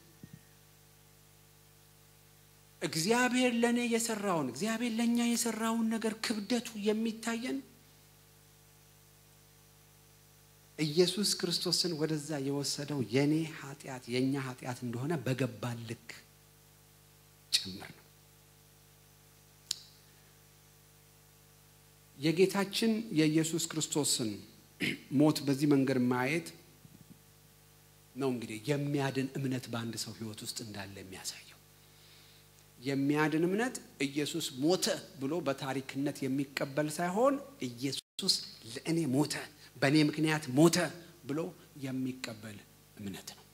እግዚአብሔር ለእኔ የሰራውን እግዚአብሔር ለእኛ የሰራውን ነገር ክብደቱ የሚታየን ኢየሱስ ክርስቶስን ወደዛ የወሰደው የኔ ኃጢአት የእኛ ኃጢአት እንደሆነ በገባን ልክ ጭምር ነው። የጌታችን የኢየሱስ ክርስቶስን ሞት በዚህ መንገድ ማየት ነው እንግዲህ የሚያድን እምነት በአንድ ሰው ሕይወት ውስጥ እንዳለ የሚያሳየው። የሚያድን እምነት ኢየሱስ ሞተ ብሎ በታሪክነት የሚቀበል ሳይሆን ኢየሱስ ለእኔ ሞተ፣ በእኔ ምክንያት ሞተ ብሎ የሚቀበል እምነት ነው።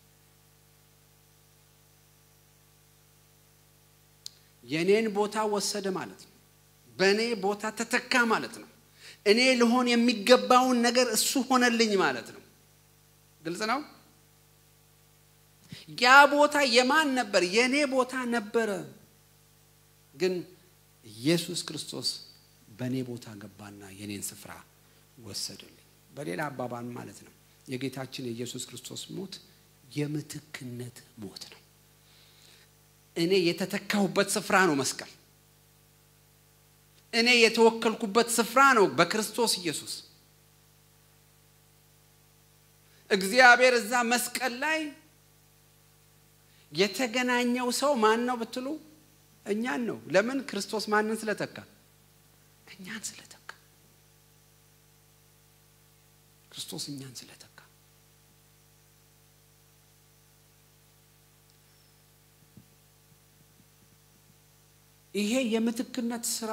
የእኔን ቦታ ወሰደ ማለት ነው። በእኔ ቦታ ተተካ ማለት ነው። እኔ ልሆን የሚገባውን ነገር እሱ ሆነልኝ ማለት ነው። ግልጽ ነው። ያ ቦታ የማን ነበር? የእኔ ቦታ ነበረ። ግን ኢየሱስ ክርስቶስ በእኔ ቦታ ገባና የኔን ስፍራ ወሰደልኝ። በሌላ አባባል ማለት ነው የጌታችን የኢየሱስ ክርስቶስ ሞት የምትክነት ሞት ነው። እኔ የተተካሁበት ስፍራ ነው መስቀል። እኔ የተወከልኩበት ስፍራ ነው በክርስቶስ ኢየሱስ። እግዚአብሔር እዛ መስቀል ላይ የተገናኘው ሰው ማን ነው ብትሉ እኛን ነው። ለምን? ክርስቶስ ማንን ስለተካ? እኛን ስለተካ። ክርስቶስ እኛን ስለተካ ይሄ የምትክነት ስራ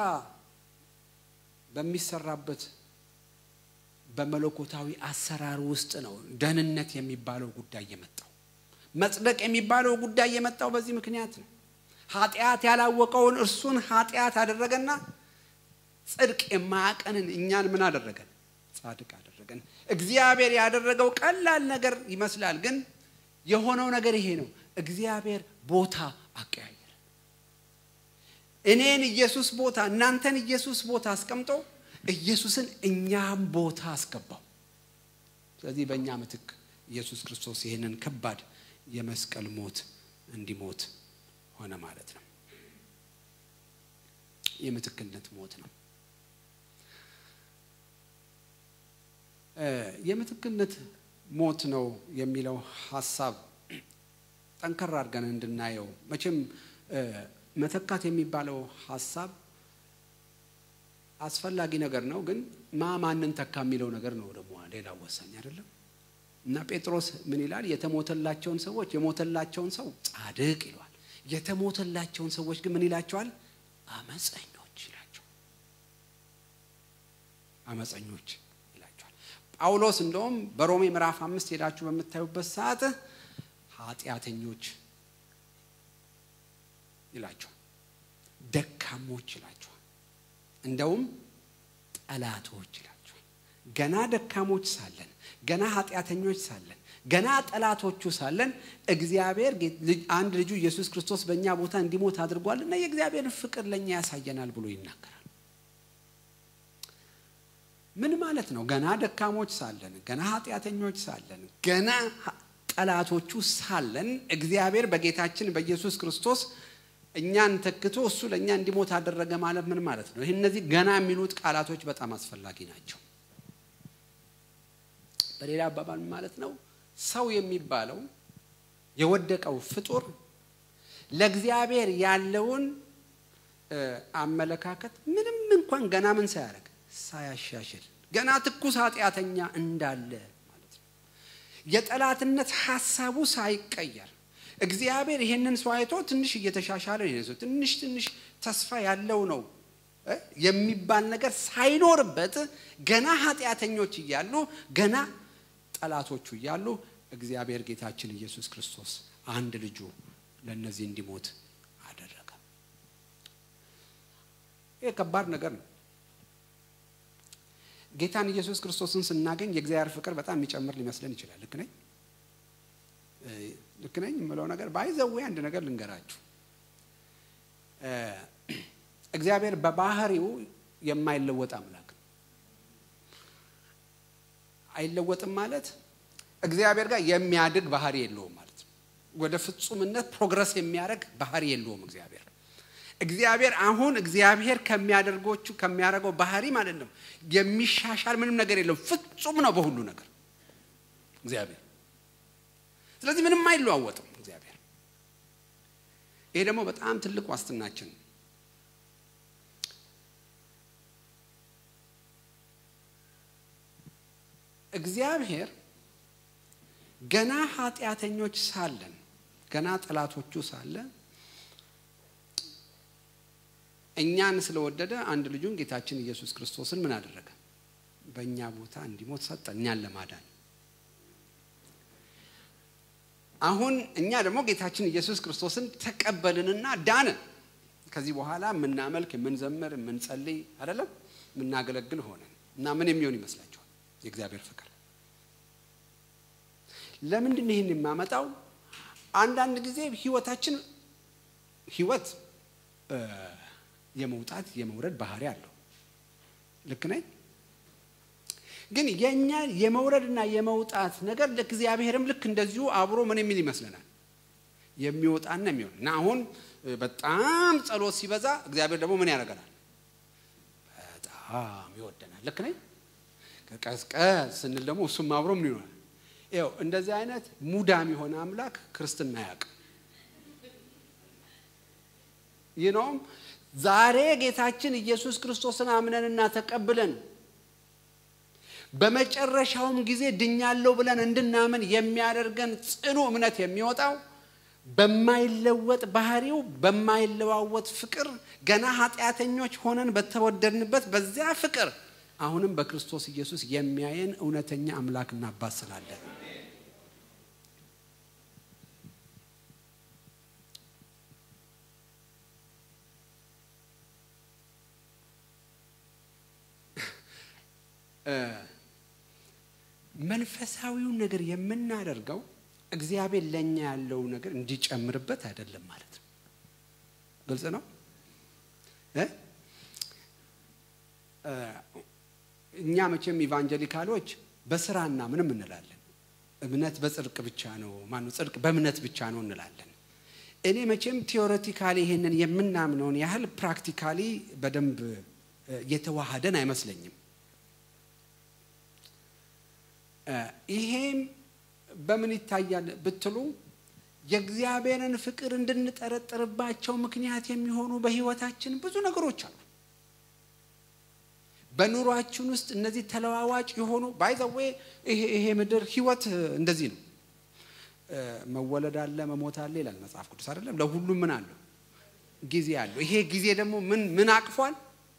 በሚሰራበት በመለኮታዊ አሰራር ውስጥ ነው ደህንነት የሚባለው ጉዳይ የመጣው። መጽደቅ የሚባለው ጉዳይ የመጣው በዚህ ምክንያት ነው። ኃጢአት ያላወቀውን እርሱን ኃጢአት አደረገና ጽድቅ የማያቀንን እኛን ምን አደረገን? ጻድቅ አደረገን። እግዚአብሔር ያደረገው ቀላል ነገር ይመስላል፣ ግን የሆነው ነገር ይሄ ነው። እግዚአብሔር ቦታ አቀያየረ። እኔን ኢየሱስ ቦታ፣ እናንተን ኢየሱስ ቦታ አስቀምጦ ኢየሱስን እኛም ቦታ አስገባው። ስለዚህ በእኛ ምትክ ኢየሱስ ክርስቶስ ይህንን ከባድ የመስቀል ሞት እንዲሞት ሆነ ማለት ነው። የምትክነት ሞት ነው። የምትክነት ሞት ነው የሚለው ሀሳብ ጠንከር አድርገን እንድናየው መቼም መተካት የሚባለው ሀሳብ አስፈላጊ ነገር ነው። ግን ማ ማንን ተካ የሚለው ነገር ነው ደግሞ ሌላው ወሳኝ አይደለም። እና ጴጥሮስ ምን ይላል? የተሞተላቸውን ሰዎች የሞተላቸውን ሰው ጻድቅ ይለዋል። የተሞተላቸውን ሰዎች ግን ምን ይላቸዋል? አመፀኞች ይላቸዋል። አመፀኞች ይላቸዋል። ጳውሎስ እንደውም በሮሜ ምዕራፍ አምስት ሄዳችሁ በምታዩበት ሰዓት ኃጢአተኞች ይላቸዋል፣ ደካሞች ይላቸዋል፣ እንደውም ጠላቶች ይላቸዋል። ገና ደካሞች ሳለን ገና ኃጢአተኞች ሳለን ገና ጠላቶቹ ሳለን እግዚአብሔር አንድ ልጁ ኢየሱስ ክርስቶስ በእኛ ቦታ እንዲሞት አድርጓል እና የእግዚአብሔርን ፍቅር ለእኛ ያሳየናል ብሎ ይናገራል። ምን ማለት ነው? ገና ደካሞች ሳለን፣ ገና ኃጢአተኞች ሳለን፣ ገና ጠላቶቹ ሳለን እግዚአብሔር በጌታችን በኢየሱስ ክርስቶስ እኛን ተክቶ እሱ ለእኛ እንዲሞት አደረገ ማለት ምን ማለት ነው? ይህ እነዚህ ገና የሚሉት ቃላቶች በጣም አስፈላጊ ናቸው። በሌላ አባባል ማለት ነው ሰው የሚባለው የወደቀው ፍጡር ለእግዚአብሔር ያለውን አመለካከት ምንም እንኳን ገና ምን ሳያደርግ ሳያሻሽል ገና ትኩስ ኃጢአተኛ እንዳለ ማለት ነው። የጠላትነት ሀሳቡ ሳይቀየር እግዚአብሔር ይሄንን ሰው አይቶ ትንሽ እየተሻሻለ ነው፣ ትንሽ ትንሽ ተስፋ ያለው ነው የሚባል ነገር ሳይኖርበት ገና ኃጢአተኞች እያሉ ገና ጠላቶቹ እያሉ እግዚአብሔር ጌታችን ኢየሱስ ክርስቶስ አንድ ልጁ ለእነዚህ እንዲሞት አደረገ። ይህ ከባድ ነገር ነው። ጌታን ኢየሱስ ክርስቶስን ስናገኝ የእግዚአብሔር ፍቅር በጣም የሚጨምር ሊመስለን ይችላል። ልክ ነኝ ልክ ነኝ የምለው ነገር ባይዘዌ አንድ ነገር ልንገራችሁ። እግዚአብሔር በባህሪው የማይለወጥ አምላክ ነው። አይለወጥም ማለት እግዚአብሔር ጋር የሚያድግ ባህሪ የለውም ማለት ነው። ወደ ፍጹምነት ፕሮግረስ የሚያደርግ ባህሪ የለውም እግዚአብሔር። እግዚአብሔር አሁን እግዚአብሔር ከሚያደርጎቹ ከሚያደርገው ባህሪ ማለት ነው የሚሻሻል ምንም ነገር የለውም። ፍጹም ነው በሁሉ ነገር እግዚአብሔር። ስለዚህ ምንም አይለዋወጥም እግዚአብሔር። ይሄ ደግሞ በጣም ትልቅ ዋስትናችን ነው። እግዚአብሔር ገና ኃጢአተኞች ሳለን ገና ጠላቶቹ ሳለ እኛን ስለወደደ አንድ ልጁን ጌታችን ኢየሱስ ክርስቶስን ምን አደረገ? በእኛ ቦታ እንዲሞት ሰጠ፣ እኛን ለማዳን። አሁን እኛ ደግሞ ጌታችን ኢየሱስ ክርስቶስን ተቀበልንና ዳንን። ከዚህ በኋላ የምናመልክ፣ የምንዘምር፣ የምንጸልይ አይደለም የምናገለግል ሆነን እና ምን የሚሆን ይመስላችኋል? የእግዚአብሔር ፍቅር ለምንድን ነው ይህን የማመጣው? አንዳንድ ጊዜ ህይወታችን ህይወት የመውጣት የመውረድ ባህሪ አለው። ልክ ነኝ። ግን የእኛ የመውረድና የመውጣት ነገር ለእግዚአብሔርም ልክ እንደዚሁ አብሮ ምን የሚል ይመስለናል የሚወጣና የሚሆን እና አሁን በጣም ጸሎት ሲበዛ እግዚአብሔር ደግሞ ምን ያደርገናል? በጣም ይወደናል። ልክ ነኝ። ቀዝቀዝ ስንል ደግሞ እሱም አብሮ ምን ይሆናል? ይኸው እንደዚህ አይነት ሙዳም የሆነ አምላክ ክርስትና አያውቅም። ይህ ነውም ዛሬ ጌታችን ኢየሱስ ክርስቶስን አምነንና ተቀብለን በመጨረሻውም ጊዜ ድኛለሁ ብለን እንድናምን የሚያደርገን ጽኑ እምነት የሚወጣው በማይለወጥ ባህሪው በማይለዋወጥ ፍቅር ገና ኃጢአተኞች ሆነን በተወደድንበት በዚያ ፍቅር አሁንም በክርስቶስ ኢየሱስ የሚያየን እውነተኛ አምላክና አባት ስላለን መንፈሳዊውን ነገር የምናደርገው እግዚአብሔር ለእኛ ያለው ነገር እንዲጨምርበት አይደለም ማለት ነው። ግልጽ ነው። እኛ መቼም ኢቫንጀሊካሎች በስራና ምንም እንላለን። እምነት በጽድቅ ብቻ ነው፣ ማነው ጽድቅ በእምነት ብቻ ነው እንላለን። እኔ መቼም ቴዎሬቲካሊ ይሄንን የምናምነውን ያህል ፕራክቲካሊ በደንብ የተዋሃደን አይመስለኝም። ይሄም በምን ይታያል ብትሉ የእግዚአብሔርን ፍቅር እንድንጠረጥርባቸው ምክንያት የሚሆኑ በሕይወታችን ብዙ ነገሮች አሉ። በኑሯችን ውስጥ እነዚህ ተለዋዋጭ የሆኑ ባይዘዌ ይሄ ምድር ሕይወት እንደዚህ ነው። መወለድ አለ፣ መሞት አለ ይላል መጽሐፍ ቅዱስ አይደለም? ለሁሉም ምን አለው? ጊዜ አለው። ይሄ ጊዜ ደግሞ ምን ምን አቅፏል?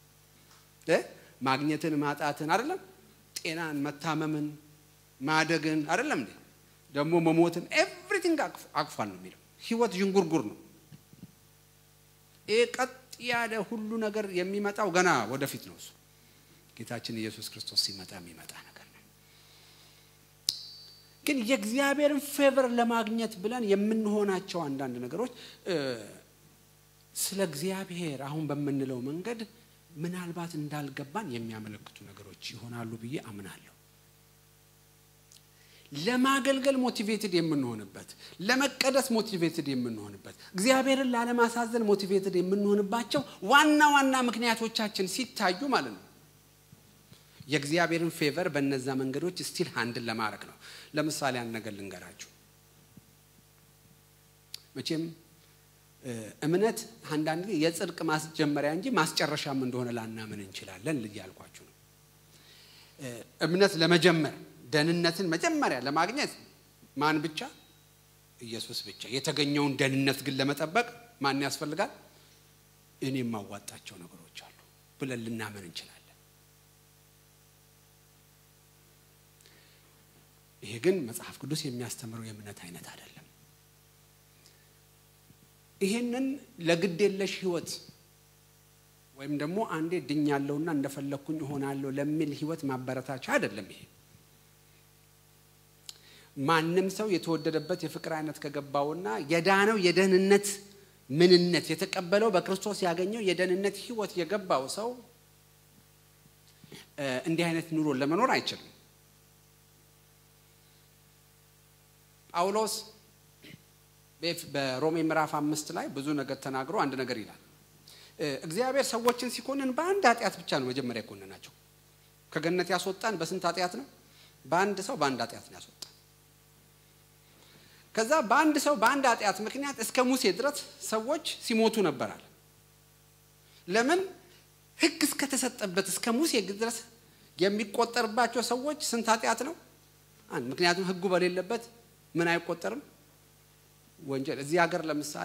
ማግኘትን፣ ማጣትን አይደለም? ጤናን፣ መታመምን ማደግን አይደለም እንዴ? ደግሞ መሞትን ኤቭሪቲንግ አቅፏል ነው የሚለው። ህይወት ዥንጉርጉር ነው። ይህ ቀጥ ያለ ሁሉ ነገር የሚመጣው ገና ወደፊት ነው። እሱ ጌታችን ኢየሱስ ክርስቶስ ሲመጣ የሚመጣ ነገር ነው። ግን የእግዚአብሔርን ፌቨር ለማግኘት ብለን የምንሆናቸው አንዳንድ ነገሮች ስለ እግዚአብሔር አሁን በምንለው መንገድ ምናልባት እንዳልገባን የሚያመለክቱ ነገሮች ይሆናሉ ብዬ አምናለሁ። ለማገልገል ሞቲቬትድ የምንሆንበት፣ ለመቀደስ ሞቲቬትድ የምንሆንበት፣ እግዚአብሔርን ላለማሳዘን ሞቲቬትድ የምንሆንባቸው ዋና ዋና ምክንያቶቻችን ሲታዩ ማለት ነው የእግዚአብሔርን ፌቨር በእነዛ መንገዶች ስቲል ሃንድል ለማድረግ ነው። ለምሳሌ አንድ ነገር ልንገራችሁ። መቼም እምነት አንዳንድ ጊዜ የጽድቅ ማስጀመሪያ እንጂ ማስጨረሻም እንደሆነ ላናምን እንችላለን እያልኳችሁ ነው። እምነት ለመጀመር ደህንነትን መጀመሪያ ለማግኘት ማን ብቻ? ኢየሱስ ብቻ። የተገኘውን ደህንነት ግን ለመጠበቅ ማን ያስፈልጋል? እኔ የማዋጣቸው ነገሮች አሉ ብለን ልናምን እንችላለን። ይሄ ግን መጽሐፍ ቅዱስ የሚያስተምረው የእምነት አይነት አይደለም። ይሄንን ለግድ የለሽ ህይወት ወይም ደግሞ አንዴ ድኛለሁና እንደፈለግኩኝ እሆናለሁ ለሚል ህይወት ማበረታቻ አይደለም። ይሄ ማንም ሰው የተወደደበት የፍቅር አይነት ከገባውና የዳነው የደህንነት ምንነት የተቀበለው በክርስቶስ ያገኘው የደህንነት ህይወት የገባው ሰው እንዲህ አይነት ኑሮ ለመኖር አይችልም። ጳውሎስ በሮሜ ምዕራፍ አምስት ላይ ብዙ ነገር ተናግሮ አንድ ነገር ይላል። እግዚአብሔር ሰዎችን ሲኮንን በአንድ ኃጢአት ብቻ ነው መጀመሪያ የኮነናቸው። ከገነት ያስወጣን በስንት ኃጢአት ነው? በአንድ ሰው በአንድ ኃጢአት ነው ያስወጣን። ከዛ በአንድ ሰው በአንድ ኃጢአት ምክንያት እስከ ሙሴ ድረስ ሰዎች ሲሞቱ ነበራል። ለምን ሕግ እስከተሰጠበት እስከ ሙሴ ድረስ የሚቆጠርባቸው ሰዎች ስንት ኃጢአት ነው? አንድ። ምክንያቱም ሕጉ በሌለበት ምን አይቆጠርም? ወንጀል። እዚህ ሀገር ለምሳሌ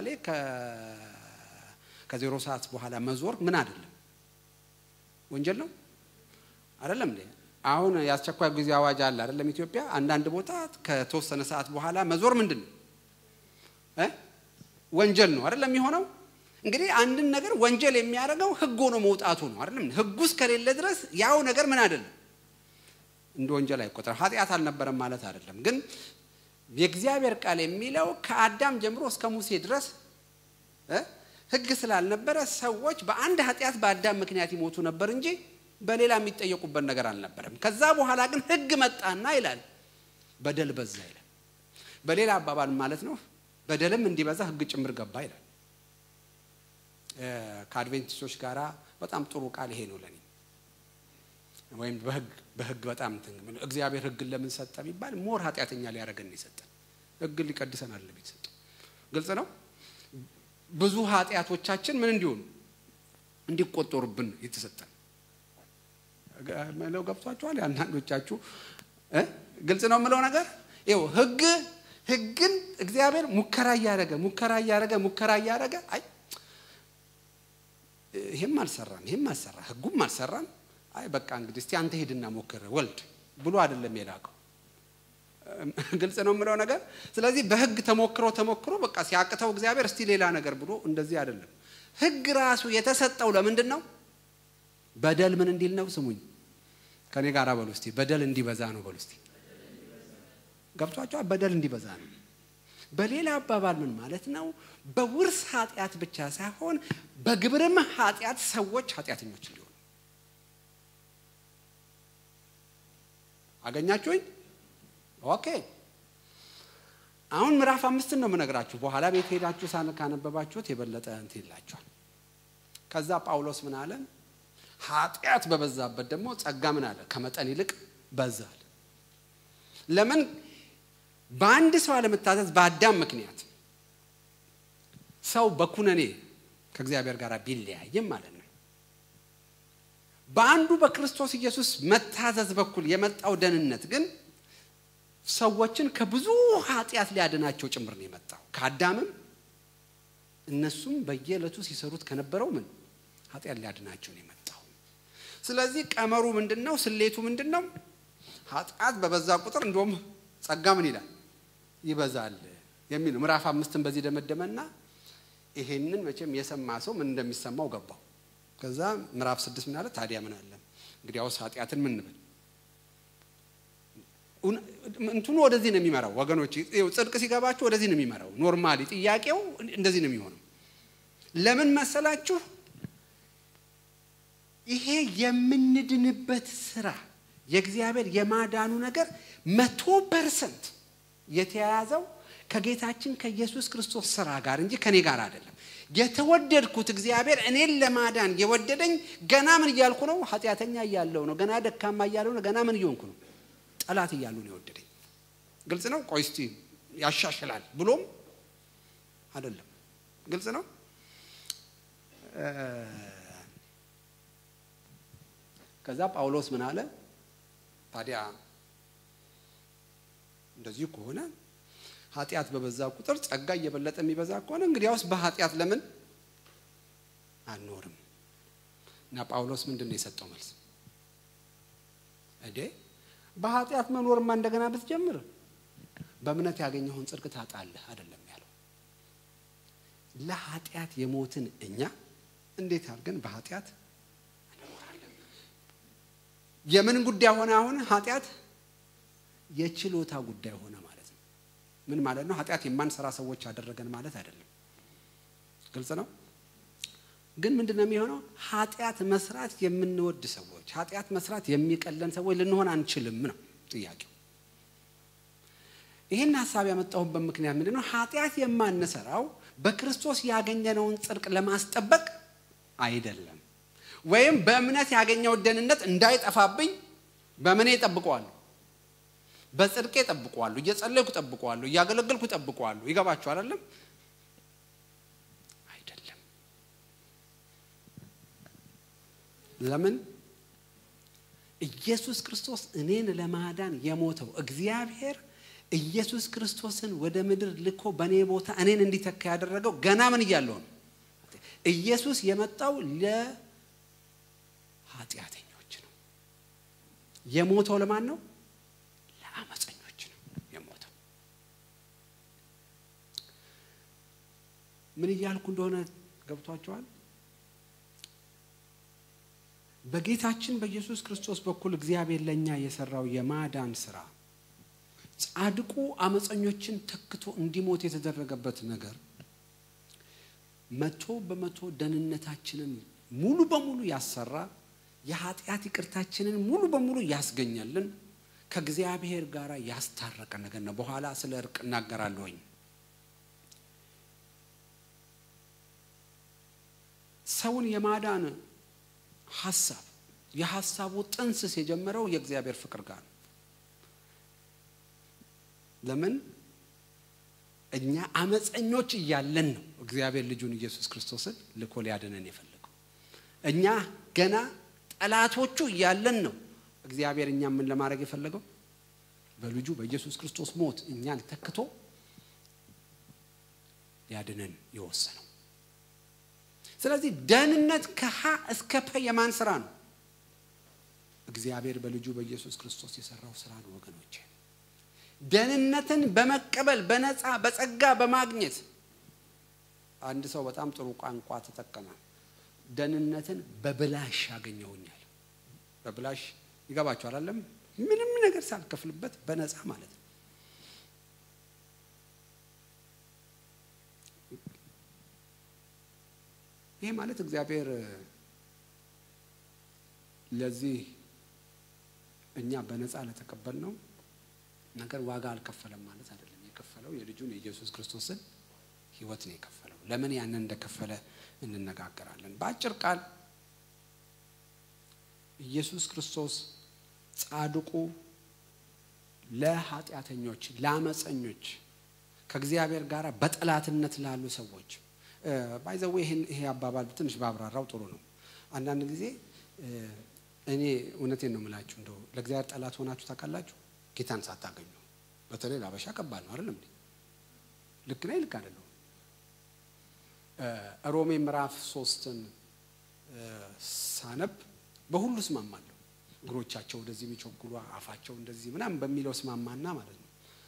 ከዜሮ ሰዓት በኋላ መዞር ምን አይደለም ወንጀል ነው አይደለም እንዴ? አሁን የአስቸኳይ ጊዜ አዋጅ አለ አይደለም? ኢትዮጵያ አንዳንድ ቦታ ከተወሰነ ሰዓት በኋላ መዞር ምንድን ነው እ ወንጀል ነው አይደለም የሚሆነው። እንግዲህ አንድን ነገር ወንጀል የሚያደርገው ህግ ሆኖ መውጣቱ ነው አይደለም? ህጉ እስከሌለ ድረስ ያው ነገር ምን አይደለም እንደ ወንጀል አይቆጠርም። ኃጢአት አልነበረም ማለት አይደለም። ግን የእግዚአብሔር ቃል የሚለው ከአዳም ጀምሮ እስከ ሙሴ ድረስ እ ህግ ስላልነበረ ሰዎች በአንድ ኃጢአት በአዳም ምክንያት ይሞቱ ነበር እንጂ በሌላ የሚጠየቁበት ነገር አልነበረም። ከዛ በኋላ ግን ህግ መጣና ይላል በደል በዛ ይላል። በሌላ አባባል ማለት ነው በደልም እንዲበዛ ህግ ጭምር ገባ ይላል። ከአድቬንቲስቶች ጋር በጣም ጥሩ ቃል ይሄ ነው ለኔ። ወይም በህግ በህግ በጣም እግዚአብሔር ህግን ለምን ሰጠ ቢባል ሞር ኃጢአተኛ ሊያደርገን የሰጠን ህግን ሊቀድሰን አለ የተሰጠው። ግልጽ ነው። ብዙ ኃጢአቶቻችን ምን እንዲሆኑ እንዲቆጠሩብን የተሰጠን መለው ገብቷችኋል። አንዳንዶቻችሁ ግልጽ ነው የምለው ነገር ይኸው ህግ ህግን እግዚአብሔር ሙከራ እያደረገ ሙከራ እያደረገ ሙከራ እያደረገ አይ ይሄም አልሰራም ይሄም አልሰራ ህጉም አልሰራም አይ በቃ እንግዲህ እስቲ አንተ ሄድና ሞክር ወልድ ብሎ አይደለም የላከው። ግልጽ ነው የምለው ነገር። ስለዚህ በህግ ተሞክሮ ተሞክሮ በቃ ሲያቅተው እግዚአብሔር እስቲ ሌላ ነገር ብሎ እንደዚህ አይደለም። ህግ ራሱ የተሰጠው ለምንድን ነው? በደል ምን እንዲል ነው? ስሙኝ ከኔ ጋር በሉ እስቲ። በደል እንዲበዛ ነው በሉ እስቲ። ገብቷቸዋል? በደል እንዲበዛ ነው። በሌላ አባባል ምን ማለት ነው? በውርስ ኃጢአት ብቻ ሳይሆን በግብርም ኃጢአት ሰዎች ኃጢአተኞች እንዲሆኑ አገኛችሁኝ? ኦኬ። አሁን ምዕራፍ አምስትን ነው የምነግራችሁ። በኋላ ቤት ሄዳችሁ ሳን ካነበባችሁት የበለጠ እንትን ይላችኋል። ከዛ ጳውሎስ ምን አለ? ኃጢአት በበዛበት ደግሞ ጸጋ ምን አለ? ከመጠን ይልቅ በዛል። ለምን? በአንድ ሰው አለመታዘዝ በአዳም ምክንያት ሰው በኩነኔ ከእግዚአብሔር ጋር ቢለያይም ማለት ነው በአንዱ በክርስቶስ ኢየሱስ መታዘዝ በኩል የመጣው ደህንነት ግን ሰዎችን ከብዙ ኃጢአት ሊያድናቸው ጭምር ነው የመጣው። ከአዳምም እነሱም በየዕለቱ ሲሰሩት ከነበረው ምን ኃጢአት ሊያድናቸው ነው የመጣው። ስለዚህ ቀመሩ ምንድን ነው? ስሌቱ ምንድን ነው? ኃጢአት በበዛ ቁጥር እንደውም ጸጋ ምን ይላል ይበዛል የሚል ነው። ምዕራፍ አምስትን በዚህ ደመደመና ይሄንን መቼም የሰማ ሰው ምን እንደሚሰማው ገባው። ከዛ ምዕራፍ ስድስት ምን አለ? ታዲያ ምን አለ እንግዲያውስ ኃጢአትን ምን እንበል? እንትኑ ወደዚህ ነው የሚመራው ወገኖች። ጽድቅ ሲገባችሁ ወደዚህ ነው የሚመራው። ኖርማሊ ጥያቄው እንደዚህ ነው የሚሆነው። ለምን መሰላችሁ? ይሄ የምንድንበት ስራ የእግዚአብሔር የማዳኑ ነገር መቶ ፐርሰንት የተያያዘው ከጌታችን ከኢየሱስ ክርስቶስ ስራ ጋር እንጂ ከኔ ጋር አይደለም። የተወደድኩት እግዚአብሔር እኔን ለማዳን የወደደኝ ገና ምን እያልኩ ነው? ኃጢአተኛ እያለሁ ነው። ገና ደካማ እያለሁ ነው። ገና ምን እየሆንኩ ነው? ጠላት እያሉ ነው የወደደኝ። ግልጽ ነው። ቆይ እስቲ ያሻሽላል ብሎም አይደለም። ግልጽ ነው። ከዛ ጳውሎስ ምን አለ ታዲያ እንደዚህ ከሆነ ኃጢአት በበዛ ቁጥር ጸጋ እየበለጠ የሚበዛ ከሆነ እንግዲያውስ በኃጢአት ለምን አንኖርም? እና ጳውሎስ ምንድን ነው የሰጠው መልስ? እዴ በኃጢአት መኖርማ እንደገና ብትጀምር በእምነት ያገኘውን ጽድቅ ታጣለህ አይደለም ያለው። ለኃጢአት የሞትን እኛ እንዴት አድርገን በኃጢአት እንኖራለን? የምን ጉዳይ ሆነ? አሁን ኃጢአት የችሎታ ጉዳይ ሆነ ማለት ነው። ምን ማለት ነው? ኃጢአት የማንሰራ ሰዎች ያደረገን ማለት አይደለም። ግልጽ ነው። ግን ምንድን ነው የሚሆነው? ኃጢአት መስራት የምንወድ ሰዎች፣ ኃጢአት መስራት የሚቀለን ሰዎች ልንሆን አንችልም ነው ጥያቄው። ይህን ሀሳብ ያመጣሁበት ምክንያት ምንድን ነው? ኃጢአት የማንሰራው በክርስቶስ ያገኘነውን ጽድቅ ለማስጠበቅ አይደለም። ወይም በእምነት ያገኘው ደህንነት እንዳይጠፋብኝ በምን እጠብቀዋለሁ? በጽድቄ ጠብቀዋለሁ፣ እየጸለይኩ ጠብቀዋለሁ፣ እያገለገልኩ ጠብቀዋለሁ። ይገባችሁ አይደለም? አይደለም። ለምን ኢየሱስ ክርስቶስ እኔን ለማዳን የሞተው እግዚአብሔር ኢየሱስ ክርስቶስን ወደ ምድር ልኮ በእኔ ቦታ እኔን እንዲተካ ያደረገው ገና ምን እያለሁ ነው? ኢየሱስ የመጣው ለኃጢአተኞች ነው። የሞተው ለማን ነው? ለአመፀኞች ነው የሞተው። ምን እያልኩ እንደሆነ ገብቷቸዋል? በጌታችን በኢየሱስ ክርስቶስ በኩል እግዚአብሔር ለእኛ የሰራው የማዳን ስራ ጻድቁ አመፀኞችን ተክቶ እንዲሞት የተደረገበት ነገር መቶ በመቶ ደህንነታችንን ሙሉ በሙሉ ያሰራ የኃጢአት ይቅርታችንን ሙሉ በሙሉ ያስገኘልን ከእግዚአብሔር ጋር ያስታረቀ ነገር ነው። በኋላ ስለ እርቅ እናገራለሁኝ። ሰውን የማዳን ሀሳብ የሀሳቡ ጥንስስ የጀመረው የእግዚአብሔር ፍቅር ጋር ነው። ለምን እኛ አመፀኞች እያለን ነው እግዚአብሔር ልጁን ኢየሱስ ክርስቶስን ልኮ ሊያድነን የፈለገው። እኛ ገና ጠላቶቹ እያለን ነው እግዚአብሔር እኛ ምን ለማድረግ የፈለገው በልጁ በኢየሱስ ክርስቶስ ሞት እኛን ተክቶ ሊያድነን የወሰነው። ስለዚህ ደህንነት ከሀ እስከ ፐ የማን ስራ ነው? እግዚአብሔር በልጁ በኢየሱስ ክርስቶስ የሰራው ስራ ነው ወገኖቼ። ደህንነትን በመቀበል በነፃ በጸጋ በማግኘት አንድ ሰው በጣም ጥሩ ቋንቋ ተጠቀመ። ደህንነትን በብላሽ ያገኘውኛል። በብላሽ ይገባቸው አላለም? ምንም ነገር ሳልከፍልበት በነፃ ማለት ነው። ይሄ ማለት እግዚአብሔር ለዚህ እኛ በነፃ ለተቀበልነው ነገር ዋጋ አልከፈለም ማለት አይደለም። የከፈለው የልጁን የኢየሱስ ክርስቶስን ሕይወት ነው የከፈለው። ለምን ያንን እንደከፈለ እንነጋገራለን። በአጭር ቃል ኢየሱስ ክርስቶስ ጻድቁ ለኃጢአተኞች፣ ለአመፀኞች፣ ከእግዚአብሔር ጋር በጠላትነት ላሉ ሰዎች ባይዘዌ ይሄ አባባል ትንሽ ባብራራው ጥሩ ነው። አንዳንድ ጊዜ እኔ እውነቴን ነው የምላችሁ እንደው ለእግዚአብሔር ጠላት ሆናችሁ ታውቃላችሁ? ጌታን ሳታገኙ በተለይ ለአበሻ ከባድ ነው አይደለም እንዴ? ልክ ነኝ ልክ አይደለሁ? ሮሜ ምዕራፍ ሶስትን ሳነብ በሁሉ እስማማለሁ። እግሮቻቸው ወደዚህ የሚቸኩሉ አፋቸው እንደዚህ ምናምን በሚለው እስማማና ማለት ነው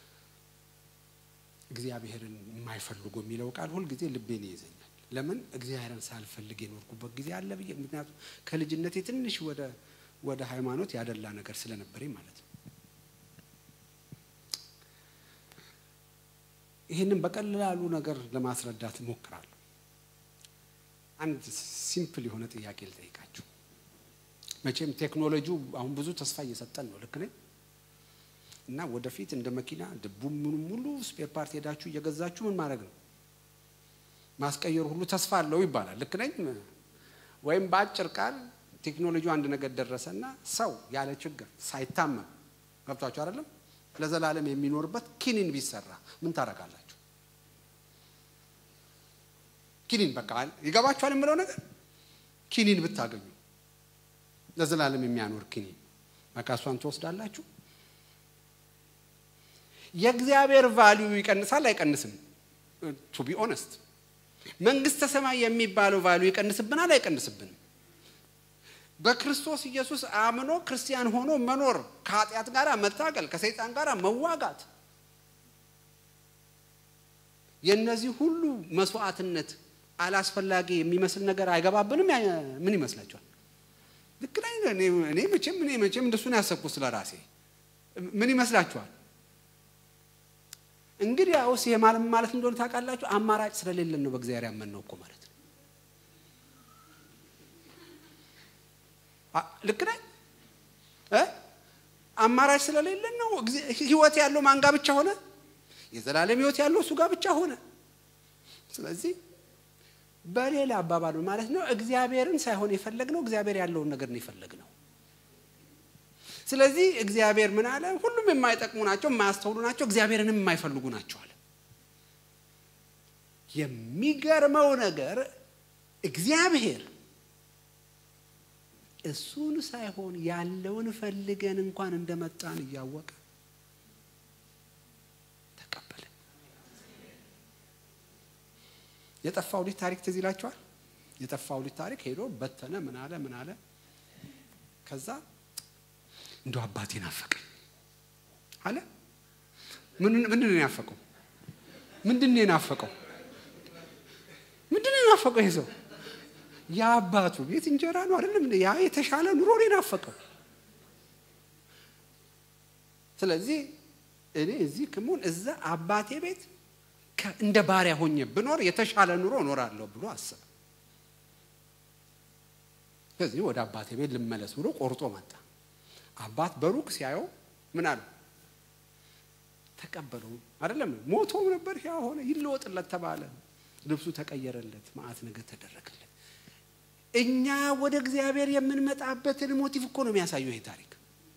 እግዚአብሔርን የማይፈልጉ የሚለው ቃል ሁልጊዜ ልቤን ይይዘኛል። ለምን እግዚአብሔርን ሳልፈልግ የኖርኩበት ጊዜ አለ ብዬ ምክንያቱም ከልጅነቴ ትንሽ ወደ ወደ ሃይማኖት ያደላ ነገር ስለነበረኝ ማለት ነው። ይህንን በቀላሉ ነገር ለማስረዳት እሞክራለሁ። አንድ ሲምፕል የሆነ ጥያቄ ልጠይቃችሁ። መቼም ቴክኖሎጂው አሁን ብዙ ተስፋ እየሰጠን ነው። ልክ ነኝ? እና ወደፊት እንደ መኪና ድቡ ምኑ ሙሉ ስፔር ፓርት ሄዳችሁ እየገዛችሁ ምን ማድረግ ነው ማስቀየሩ ሁሉ ተስፋ አለው ይባላል። ልክ ነኝ? ወይም በአጭር ቃል ቴክኖሎጂው አንድ ነገር ደረሰና ሰው ያለ ችግር ሳይታመም ገብቷችሁ አይደለም ለዘላለም የሚኖርበት ኪኒን ቢሰራ ምን ታደርጋላችሁ? ኪኒን በቃ ይገባችኋል የምለው ነገር ኪኒን ብታገኙ ለዘላለም የሚያኖር ኪኒን በቃ እሷን ትወስዳላችሁ። የእግዚአብሔር ቫሊዩ ይቀንሳል አይቀንስም? ቱ ቢ ኦነስት መንግስተ ሰማይ የሚባለው ቫሊዩ ይቀንስብናል አይቀንስብንም? በክርስቶስ ኢየሱስ አምኖ ክርስቲያን ሆኖ መኖር፣ ከኃጢአት ጋር መታገል፣ ከሰይጣን ጋር መዋጋት፣ የእነዚህ ሁሉ መስዋዕትነት አላስፈላጊ የሚመስል ነገር አይገባብንም? ምን ይመስላችኋል? ልክ ላይ እኔ መቼም እኔ መቼም እንደሱ ነው ያሰብኩት ስለ ራሴ። ምን ይመስላችኋል? እንግዲህ ያውስ ይሄ ማለት ማለት እንደሆነ ታውቃላችሁ። አማራጭ ስለሌለን ነው በእግዚአብሔር ያመንነው እኮ ማለት ነው። ልክ ነኝ እ አማራጭ ስለሌለን ነው። ህይወት ያለው ማን ጋር ብቻ ሆነ? የዘላለም ህይወት ያለው እሱ ጋር ብቻ ሆነ። ስለዚህ በሌላ አባባል ማለት ነው እግዚአብሔርን ሳይሆን የፈለግነው እግዚአብሔር ያለውን ነገር ነው የፈለግነው። ስለዚህ እግዚአብሔር ምን አለ? ሁሉም የማይጠቅሙ ናቸው፣ የማያስተውሉ ናቸው፣ እግዚአብሔርንም የማይፈልጉ ናቸው አለ። የሚገርመው ነገር እግዚአብሔር እሱን ሳይሆን ያለውን ፈልገን እንኳን እንደመጣን እያወቀ ተቀበለ። የጠፋው ልጅ ታሪክ ትዝ ይላችኋል? የጠፋው ልጅ ታሪክ ሄዶ በተነ። ምን አለ ምን አለ? ከዛ እንደ አባቴ ናፈቀኝ አለ። ምንድን ነው የናፈቀው? ምንድን ነው የናፈቀው? ምንድን ነው የናፈቀው? ይሄ ሰው የአባቱ ቤት እንጀራ ነው አይደለም? ያ የተሻለ ኑሮ ነው የናፈቀው። ስለዚህ እኔ እዚህ ክሙን እዛ አባቴ ቤት እንደ ባሪያ ሆኜ ብኖር የተሻለ ኑሮ እኖራለሁ ብሎ አሰበ። ስለዚህ ወደ አባቴ ቤት ልመለስ ብሎ ቆርጦ መጣ። አባት በሩቅ ሲያየው ምን አለ? ተቀበለው አይደለም? ሞቶም ነበር ያ ሆነ፣ ይለወጥለት ተባለ። ልብሱ ተቀየረለት፣ መዓት ነገር ተደረገለት። እኛ ወደ እግዚአብሔር የምንመጣበትን ሞቲቭ እኮ ነው የሚያሳየው ይሄ ታሪክ።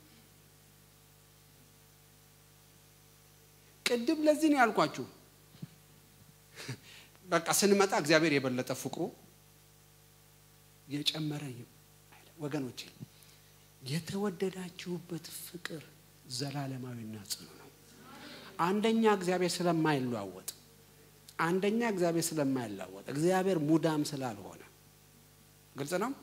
ቅድም ለዚህ ነው ያልኳችሁ። በቃ ስንመጣ እግዚአብሔር የበለጠ ፍቅሩ የጨመረ ወገኖቼ፣ የተወደዳችሁበት ፍቅር ዘላለማዊና ጽኑ ነው። አንደኛ እግዚአብሔር ስለማይለዋወጥ፣ አንደኛ እግዚአብሔር ስለማይለዋወጥ፣ እግዚአብሔር ሙዳም ስላልሆነ ግልጽ ነው።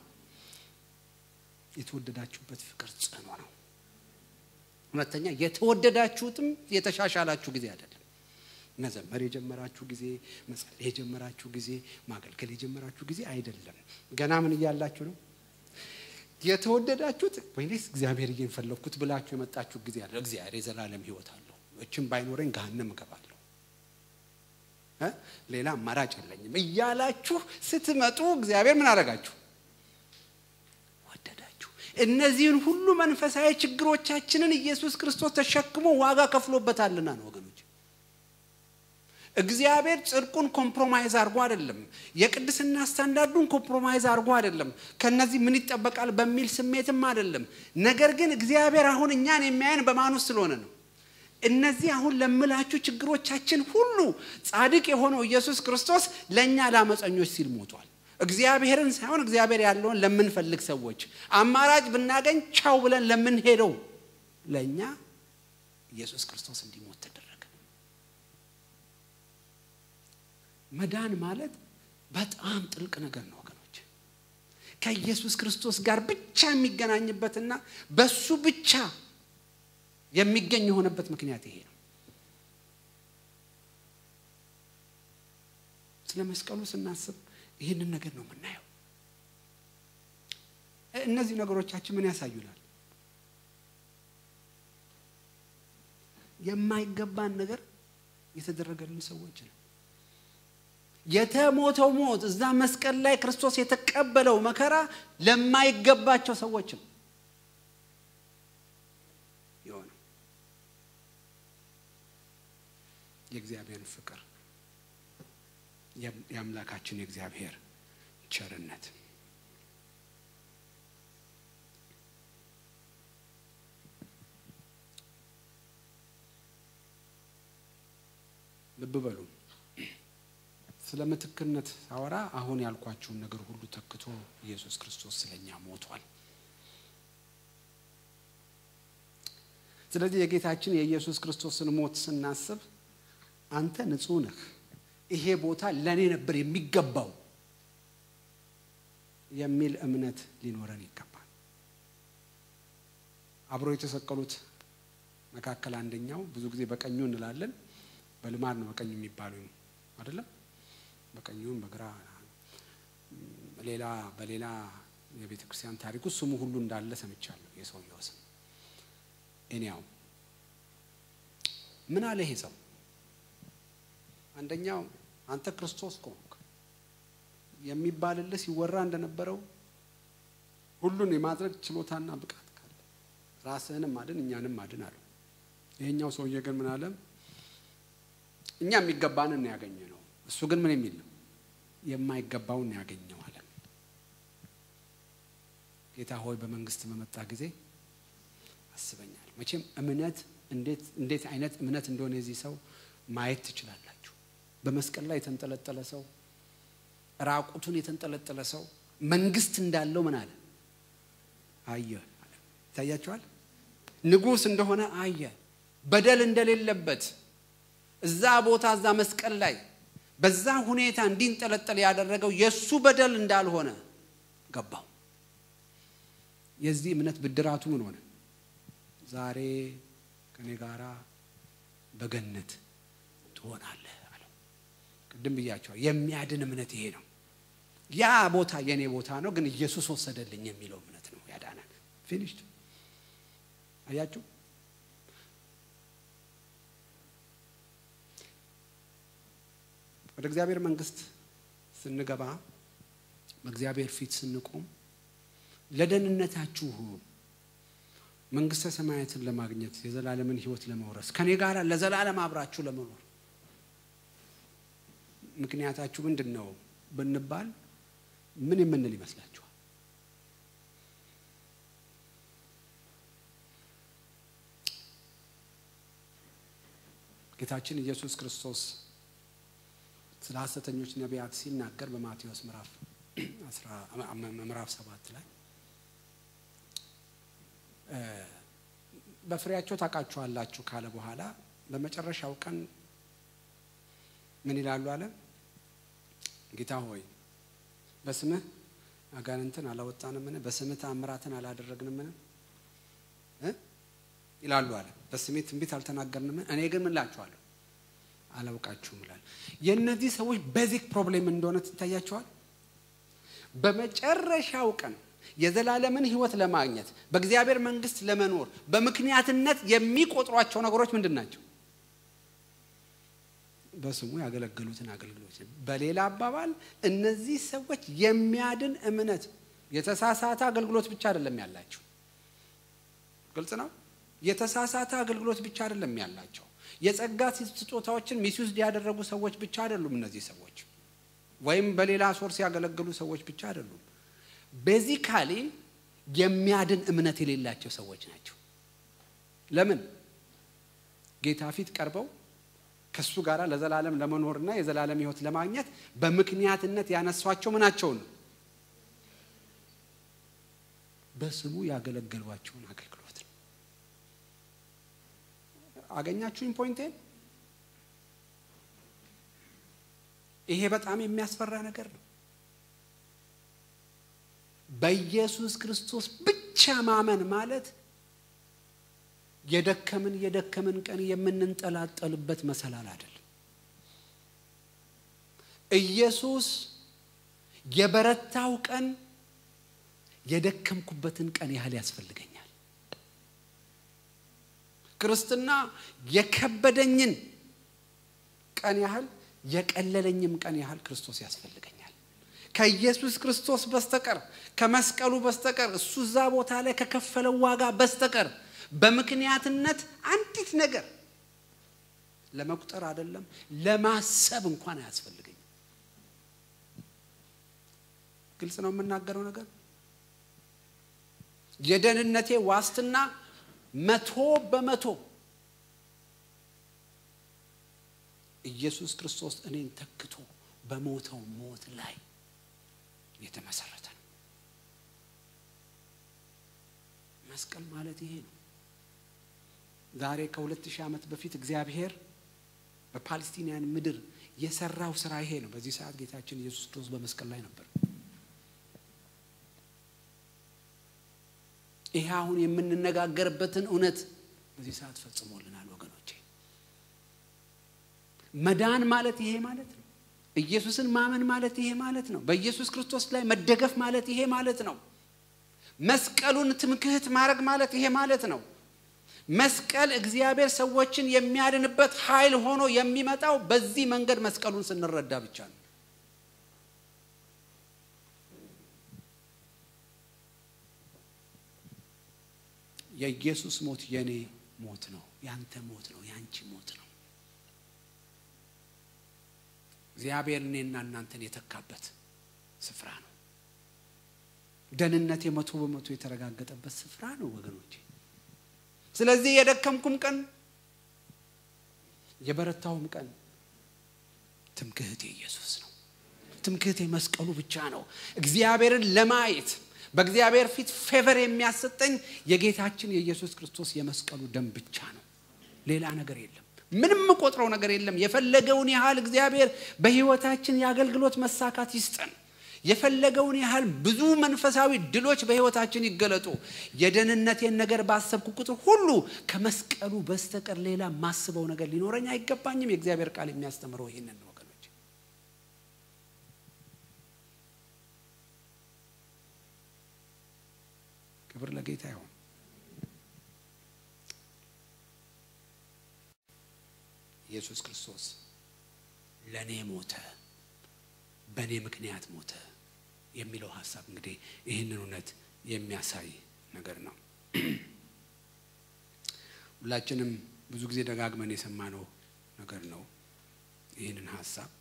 የተወደዳችሁበት ፍቅር ጽኑ ነው። ሁለተኛ የተወደዳችሁትም የተሻሻላችሁ ጊዜ አይደለም። መዘመር የጀመራችሁ ጊዜ፣ መጸለይ የጀመራችሁ ጊዜ፣ ማገልገል የጀመራችሁ ጊዜ አይደለም። ገና ምን እያላችሁ ነው? የተወደዳችሁት ወይኔስ እግዚአብሔር እየፈለግኩት ብላችሁ የመጣችሁ ጊዜ አለ። እግዚአብሔር የዘላለም ሕይወት አለው። እችም ባይኖረኝ ገሃነም እገባለሁ፣ ሌላ አማራጭ የለኝም እያላችሁ ስትመጡ እግዚአብሔር ምን አደረጋችሁ? ወደዳችሁ። እነዚህን ሁሉ መንፈሳዊ ችግሮቻችንን ኢየሱስ ክርስቶስ ተሸክሞ ዋጋ ከፍሎበታልና ነው ወገኖች። እግዚአብሔር ጽድቁን ኮምፕሮማይዝ አድርጎ አይደለም። የቅድስና ስታንዳርዱን ኮምፕሮማይዝ አድርጎ አይደለም። ከነዚህ ምን ይጠበቃል በሚል ስሜትም አይደለም። ነገር ግን እግዚአብሔር አሁን እኛን የሚያየን በማን ውስጥ ስለሆነ ነው። እነዚህ አሁን ለምላችሁ ችግሮቻችን ሁሉ ጻድቅ የሆነው ኢየሱስ ክርስቶስ ለእኛ ለአመፀኞች ሲል ሞቷል። እግዚአብሔርን ሳይሆን እግዚአብሔር ያለውን ለምንፈልግ ሰዎች አማራጭ ብናገኝ ቻው ብለን ለምንሄደው ለእኛ ኢየሱስ ክርስቶስ እንዲሞት ተደረገ። መዳን ማለት በጣም ጥልቅ ነገር ነው ወገኖች። ከኢየሱስ ክርስቶስ ጋር ብቻ የሚገናኝበትና በሱ ብቻ የሚገኝ የሆነበት ምክንያት ይሄ ነው። ስለ መስቀሉ ስናስብ ይህንን ነገር ነው የምናየው። እነዚህ ነገሮቻችን ምን ያሳዩናል? የማይገባን ነገር የተደረገልን ሰዎች ነው። የተሞተው ሞት እዛ መስቀል ላይ ክርስቶስ የተቀበለው መከራ ለማይገባቸው ሰዎች ነው የሆነው። የእግዚአብሔርን ፍቅር የአምላካችን የእግዚአብሔር ቸርነት ልብ በሉ። ስለ ምትክነት ሳወራ አሁን ያልኳችሁን ነገር ሁሉ ተክቶ ኢየሱስ ክርስቶስ ስለኛ ሞቷል። ስለዚህ የጌታችን የኢየሱስ ክርስቶስን ሞት ስናስብ አንተ ንጹሕ ነህ፣ ይሄ ቦታ ለእኔ ነበር የሚገባው የሚል እምነት ሊኖረን ይገባል። አብሮ የተሰቀሉት መካከል አንደኛው ብዙ ጊዜ በቀኙ እንላለን። በልማድ ነው በቀኙ የሚባሉ አይደለም። በቀኙም በግራ ሌላ በሌላ የቤተ ክርስቲያን ታሪክ ውስጥ ስሙ ሁሉ እንዳለ ሰምቻለሁ። የሰውየው ስም እኔያው ምን አለ ይሄ ሰው? አንደኛው አንተ ክርስቶስ ከሆንክ የሚባልልህ ሲወራ እንደነበረው ሁሉን የማድረግ ችሎታና ብቃት ካለ ራስህንም አድን እኛንም አድን አለው። ይሄኛው ሰውዬ ግን ምን አለ? እኛ የሚገባንን ያገኘ ነው። እሱ ግን ምን የሚል ነው? የማይገባውን ያገኘው አለ። ጌታ ሆይ በመንግስት በመጣ ጊዜ ያሳስበኛል። መቼም እምነት እንዴት አይነት እምነት እንደሆነ የዚህ ሰው ማየት ትችላላችሁ። በመስቀል ላይ የተንጠለጠለ ሰው፣ ራቁቱን የተንጠለጠለ ሰው መንግስት እንዳለው ምን አለ አየ። ይታያቸዋል። ንጉሥ እንደሆነ አየ። በደል እንደሌለበት እዛ ቦታ እዛ መስቀል ላይ በዛ ሁኔታ እንዲንጠለጠል ያደረገው የእሱ በደል እንዳልሆነ ገባው። የዚህ እምነት ብድራቱ ምን ሆነ? ዛሬ ከኔ ጋራ በገነት ትሆናለህ አለው። ቅድም ብያቸዋል። የሚያድን እምነት ይሄ ነው። ያ ቦታ የኔ ቦታ ነው፣ ግን ኢየሱስ ወሰደልኝ የሚለው እምነት ነው ያዳናል። ፊኒሽድ። አያችሁ ወደ እግዚአብሔር መንግስት ስንገባ በእግዚአብሔር ፊት ስንቆም ለደህንነታችሁ መንግስተ ሰማያትን ለማግኘት የዘላለምን ሕይወት ለመውረስ ከኔ ጋር ለዘላለም አብራችሁ ለመኖር ምክንያታችሁ ምንድን ነው ብንባል ምን የምንል ይመስላችኋል? ጌታችን ኢየሱስ ክርስቶስ ስለ ሐሰተኞች ነቢያት ሲናገር በማቴዎስ ምዕራፍ ሰባት ላይ በፍሬያቸው ታውቃችኋላችሁ ካለ በኋላ በመጨረሻው ቀን ምን ይላሉ አለ። ጌታ ሆይ በስምህ አጋንንትን አላወጣንምን? በስምህ ተአምራትን አላደረግንምን? ይላሉ አለ። በስሜ ትንቢት አልተናገርንምን? እኔ ግን ምን እላችኋለሁ አላውቃችሁም ይላል። የእነዚህ ሰዎች ቤዚክ ፕሮብሌም እንደሆነ ትታያቸዋል። በመጨረሻው ቀን የዘላለምን ሕይወት ለማግኘት በእግዚአብሔር መንግስት ለመኖር በምክንያትነት የሚቆጥሯቸው ነገሮች ምንድን ናቸው? በስሙ ያገለገሉትን አገልግሎት። በሌላ አባባል እነዚህ ሰዎች የሚያድን እምነት የተሳሳተ አገልግሎት ብቻ አይደለም ያላቸው። ግልጽ ነው። የተሳሳተ አገልግሎት ብቻ አይደለም ያላቸው የጸጋ ስጦታዎችን ሚስዩዝድ ያደረጉ ሰዎች ብቻ አይደሉም። እነዚህ ሰዎች ወይም በሌላ ሶርስ ያገለገሉ ሰዎች ብቻ አይደሉም። ቤዚካሊ የሚያድን እምነት የሌላቸው ሰዎች ናቸው። ለምን? ጌታ ፊት ቀርበው ከእሱ ጋር ለዘላለም ለመኖርና የዘላለም ሕይወት ለማግኘት በምክንያትነት ያነሷቸው ምናቸውን ነው? በስሙ ያገለገሏቸውን አገልግሎት ነው። አገኛችሁኝ ፖይንቴን? ይሄ በጣም የሚያስፈራ ነገር ነው። በኢየሱስ ክርስቶስ ብቻ ማመን ማለት የደከምን የደከምን ቀን የምንንጠላጠልበት መሰላል አይደለም። ኢየሱስ የበረታው ቀን የደከምኩበትን ቀን ያህል ያስፈልገኛል። ክርስትና የከበደኝን ቀን ያህል የቀለለኝም ቀን ያህል ክርስቶስ ያስፈልገኛል። ከኢየሱስ ክርስቶስ በስተቀር ከመስቀሉ በስተቀር እሱ እዛ ቦታ ላይ ከከፈለው ዋጋ በስተቀር በምክንያትነት አንዲት ነገር ለመቁጠር አይደለም ለማሰብ እንኳን አያስፈልገኝም። ግልጽ ነው የምናገረው ነገር። የደህንነቴ ዋስትና መቶ በመቶ ኢየሱስ ክርስቶስ እኔን ተክቶ በሞተው ሞት ላይ የተመሰረተ ነው። መስቀል ማለት ይሄ ነው። ዛሬ ከሁለት ሺህ ዓመት በፊት እግዚአብሔር በፓለስቲንያን ምድር የሰራው ስራ ይሄ ነው። በዚህ ሰዓት ጌታችን ኢየሱስ ክርስቶስ በመስቀል ላይ ነበር። ይሄ አሁን የምንነጋገርበትን እውነት በዚህ ሰዓት ፈጽሞልናል ወገኖቼ። መዳን ማለት ይሄ ማለት ነው። ኢየሱስን ማመን ማለት ይሄ ማለት ነው። በኢየሱስ ክርስቶስ ላይ መደገፍ ማለት ይሄ ማለት ነው። መስቀሉን ትምክህት ማድረግ ማለት ይሄ ማለት ነው። መስቀል እግዚአብሔር ሰዎችን የሚያድንበት ኃይል ሆኖ የሚመጣው በዚህ መንገድ መስቀሉን ስንረዳ ብቻ ነው። የኢየሱስ ሞት የኔ ሞት ነው፣ ያንተ ሞት ነው፣ ያንቺ ሞት ነው። እግዚአብሔር እኔና እናንተን የተካበት ስፍራ ነው። ደህንነት የመቶ በመቶ የተረጋገጠበት ስፍራ ነው ወገኖቼ። ስለዚህ የደከምኩም ቀን የበረታውም ቀን ትምክህቴ ኢየሱስ ነው። ትምክህቴ መስቀሉ ብቻ ነው። እግዚአብሔርን ለማየት በእግዚአብሔር ፊት ፌቨር የሚያሰጠኝ የጌታችን የኢየሱስ ክርስቶስ የመስቀሉ ደም ብቻ ነው። ሌላ ነገር የለም። ምንም ቆጥረው ነገር የለም። የፈለገውን ያህል እግዚአብሔር በሕይወታችን የአገልግሎት መሳካት ይስጠን። የፈለገውን ያህል ብዙ መንፈሳዊ ድሎች በሕይወታችን ይገለጡ። የደህንነቴን ነገር ባሰብኩ ቁጥር ሁሉ ከመስቀሉ በስተቀር ሌላ ማስበው ነገር ሊኖረኝ አይገባኝም። የእግዚአብሔር ቃል የሚያስተምረው ይህንን ነው ወገኖች። ክብር ለጌታ ይሁን። ኢየሱስ ክርስቶስ ለእኔ ሞተ፣ በእኔ ምክንያት ሞተ የሚለው ሀሳብ እንግዲህ ይህንን እውነት የሚያሳይ ነገር ነው። ሁላችንም ብዙ ጊዜ ደጋግመን የሰማነው ነገር ነው። ይህንን ሀሳብ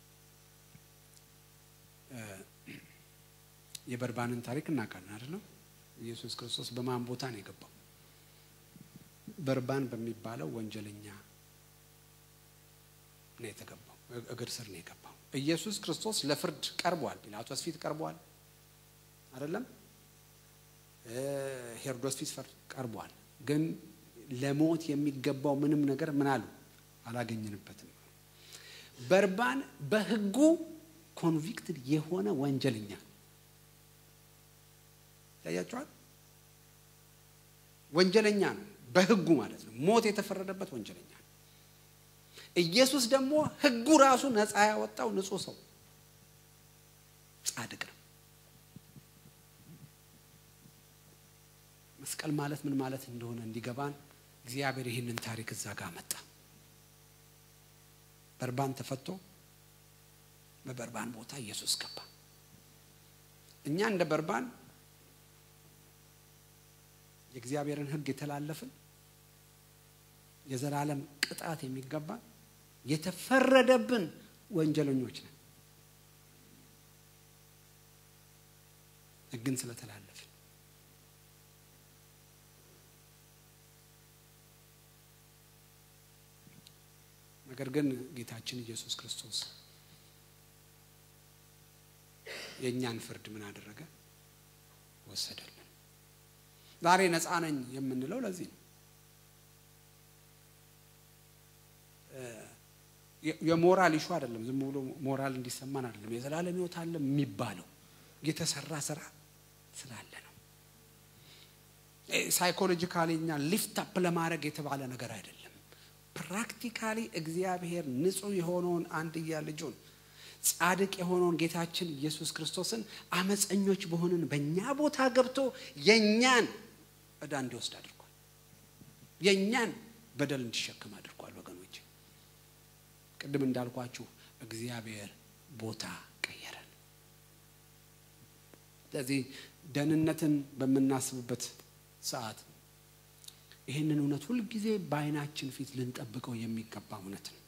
የበርባንን ታሪክ እናውቃለን አይደለም? ኢየሱስ ክርስቶስ በማን ቦታ ነው የገባው? በርባን በሚባለው ወንጀለኛ ነው የተገባው። እግር ስር ነው የገባው። ኢየሱስ ክርስቶስ ለፍርድ ቀርቧል። ጲላጦስ ፊት ቀርቧል አይደለም? ሄሮዶስ ፊት ቀርቧል። ግን ለሞት የሚገባው ምንም ነገር ምን አሉ አላገኘንበትም። በርባን በሕጉ ኮንቪክትድ የሆነ ወንጀለኛ ያያቸዋል። ወንጀለኛ ነው በሕጉ ማለት ነው። ሞት የተፈረደበት ወንጀለኛ ነው። ኢየሱስ ደግሞ ሕጉ ራሱ ነፃ ያወጣው ንጹሕ ሰው ጻድቅ ነው። መስቀል ማለት ምን ማለት እንደሆነ እንዲገባን እግዚአብሔር ይህንን ታሪክ እዛ ጋር መጣ። በርባን ተፈቶ በበርባን ቦታ ኢየሱስ ገባ። እኛ እንደ በርባን የእግዚአብሔርን ሕግ የተላለፍን የዘላለም ቅጣት የሚገባ የተፈረደብን ወንጀለኞች ነን። ሕግን ስለተላለፍን ነገር ግን ጌታችን ኢየሱስ ክርስቶስ የእኛን ፍርድ ምን አደረገ? ወሰደልን። ዛሬ ነፃ ነኝ የምንለው ለዚህ ነው። የሞራል ኢሹ አይደለም። ዝም ብሎ ሞራል እንዲሰማን አይደለም። የዘላለም ሕይወት አለ የሚባለው የተሰራ ስራ ስላለ ነው። ሳይኮሎጂካሊ እኛ ሊፍት አፕ ለማድረግ የተባለ ነገር አይደለም። ፕራክቲካሊ እግዚአብሔር ንጹሕ የሆነውን አንድያ ልጁን ጻድቅ የሆነውን ጌታችን ኢየሱስ ክርስቶስን አመፀኞች በሆንን በእኛ ቦታ ገብቶ የእኛን ዕዳ እንዲወስድ አድርጓል። የእኛን በደል እንዲሸከም አድርጓል። ወገኖች ቅድም እንዳልኳችሁ እግዚአብሔር ቦታ ቀየረን። ስለዚህ ደህንነትን በምናስብበት ሰዓት ይህንን እውነት ሁልጊዜ በዓይናችን ፊት ልንጠብቀው የሚገባ እውነት ነው።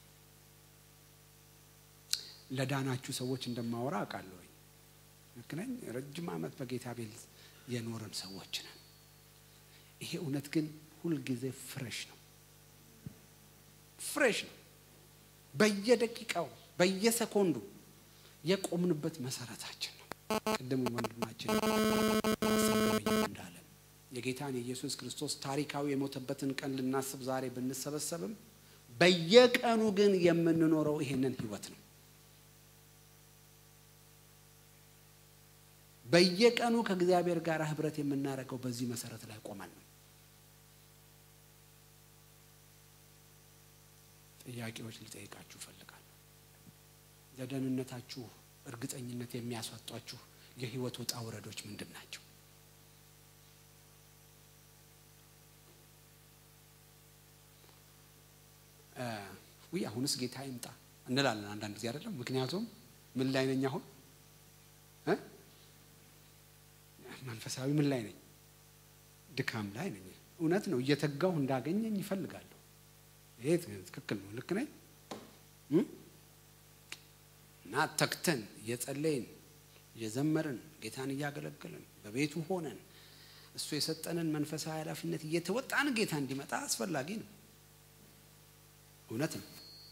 ለዳናችሁ ሰዎች እንደማወራ አውቃለሁ። ልክ ነኝ። ረጅም ዓመት በጌታ ቤት የኖርን ሰዎች ነን። ይሄ እውነት ግን ሁልጊዜ ፍሬሽ ነው፣ ፍሬሽ ነው። በየደቂቃው በየሰኮንዱ የቆምንበት መሰረታችን ነው። ቅድም ወንድማችን እንዳለ የጌታን የኢየሱስ ክርስቶስ ታሪካዊ የሞተበትን ቀን ልናስብ ዛሬ ብንሰበሰብም በየቀኑ ግን የምንኖረው ይሄንን ህይወት ነው። በየቀኑ ከእግዚአብሔር ጋር ህብረት የምናደርገው በዚህ መሰረት ላይ ቆመን ነው። ጥያቄዎች ልጠይቃችሁ እፈልጋለሁ። ለደህንነታችሁ እርግጠኝነት የሚያስወጧችሁ የህይወት ውጣ ውረዶች ምንድን ናቸው? ውይ አሁንስ ጌታ ይምጣ እንላለን አንዳንድ ጊዜ አይደለም። ምክንያቱም ምን ላይ ነኝ አሁን መንፈሳዊ ምን ላይ ነኝ? ድካም ላይ ነኝ። እውነት ነው። እየተጋሁ እንዳገኘኝ ይፈልጋለሁ። ይሄ ትክክል ነው። ልክ ነኝ እና ተግተን እየጸለይን እየዘመርን ጌታን እያገለገልን በቤቱ ሆነን እሱ የሰጠንን መንፈሳዊ ኃላፊነት እየተወጣን ጌታ እንዲመጣ አስፈላጊ ነው። እውነት ነው።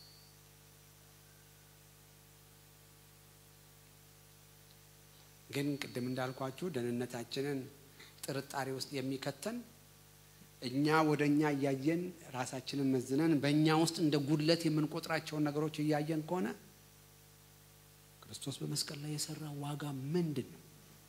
ግን ቅድም እንዳልኳችሁ ደህንነታችንን ጥርጣሬ ውስጥ የሚከተን እኛ ወደ እኛ እያየን ራሳችንን መዝነን በእኛ ውስጥ እንደ ጉድለት የምንቆጥራቸውን ነገሮች እያየን ከሆነ ክርስቶስ በመስቀል ላይ የሰራ ዋጋ ምንድን ነው?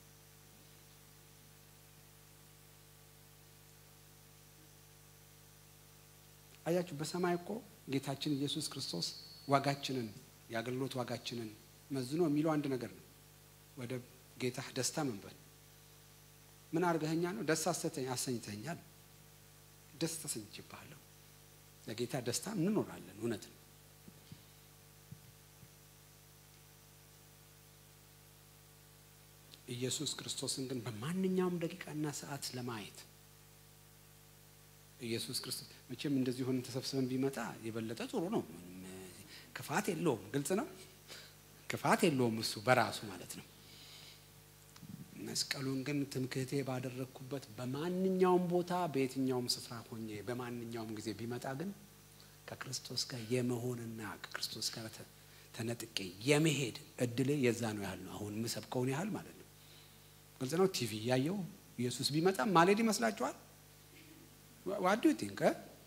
አያችሁ፣ በሰማይ እኮ ጌታችን ኢየሱስ ክርስቶስ ዋጋችንን የአገልግሎት ዋጋችንን መዝኖ የሚለው አንድ ነገር ነው። ወደ ጌታ ደስታ መንበል ምን አድርገኸኛ ነው? ደስ አሰኝተኛል። ደስ ተሰኝቼብሃለሁ። ለጌታ ደስታ እንኖራለን። እውነት ነው። ኢየሱስ ክርስቶስን ግን በማንኛውም ደቂቃና ሰዓት ለማየት ኢየሱስ ክርስቶስ መቼም እንደዚህ ሆነን ተሰብስበን ቢመጣ የበለጠ ጥሩ ነው። ክፋት የለውም። ግልጽ ነው። ክፋት የለውም እሱ በራሱ ማለት ነው። መስቀሉን ግን ትምክህቴ ባደረግኩበት በማንኛውም ቦታ በየትኛውም ስፍራ ሆኜ በማንኛውም ጊዜ ቢመጣ ግን ከክርስቶስ ጋር የመሆንና ከክርስቶስ ጋር ተነጥቄ የመሄድ እድሌ የዛ ነው ያህል ነው። አሁን የምሰብከውን ያህል ማለት ነው። ግልጽ ነው። ቲቪ እያየው ኢየሱስ ቢመጣ ማልሄድ ይመስላችኋል? ዋዱ ቲንክ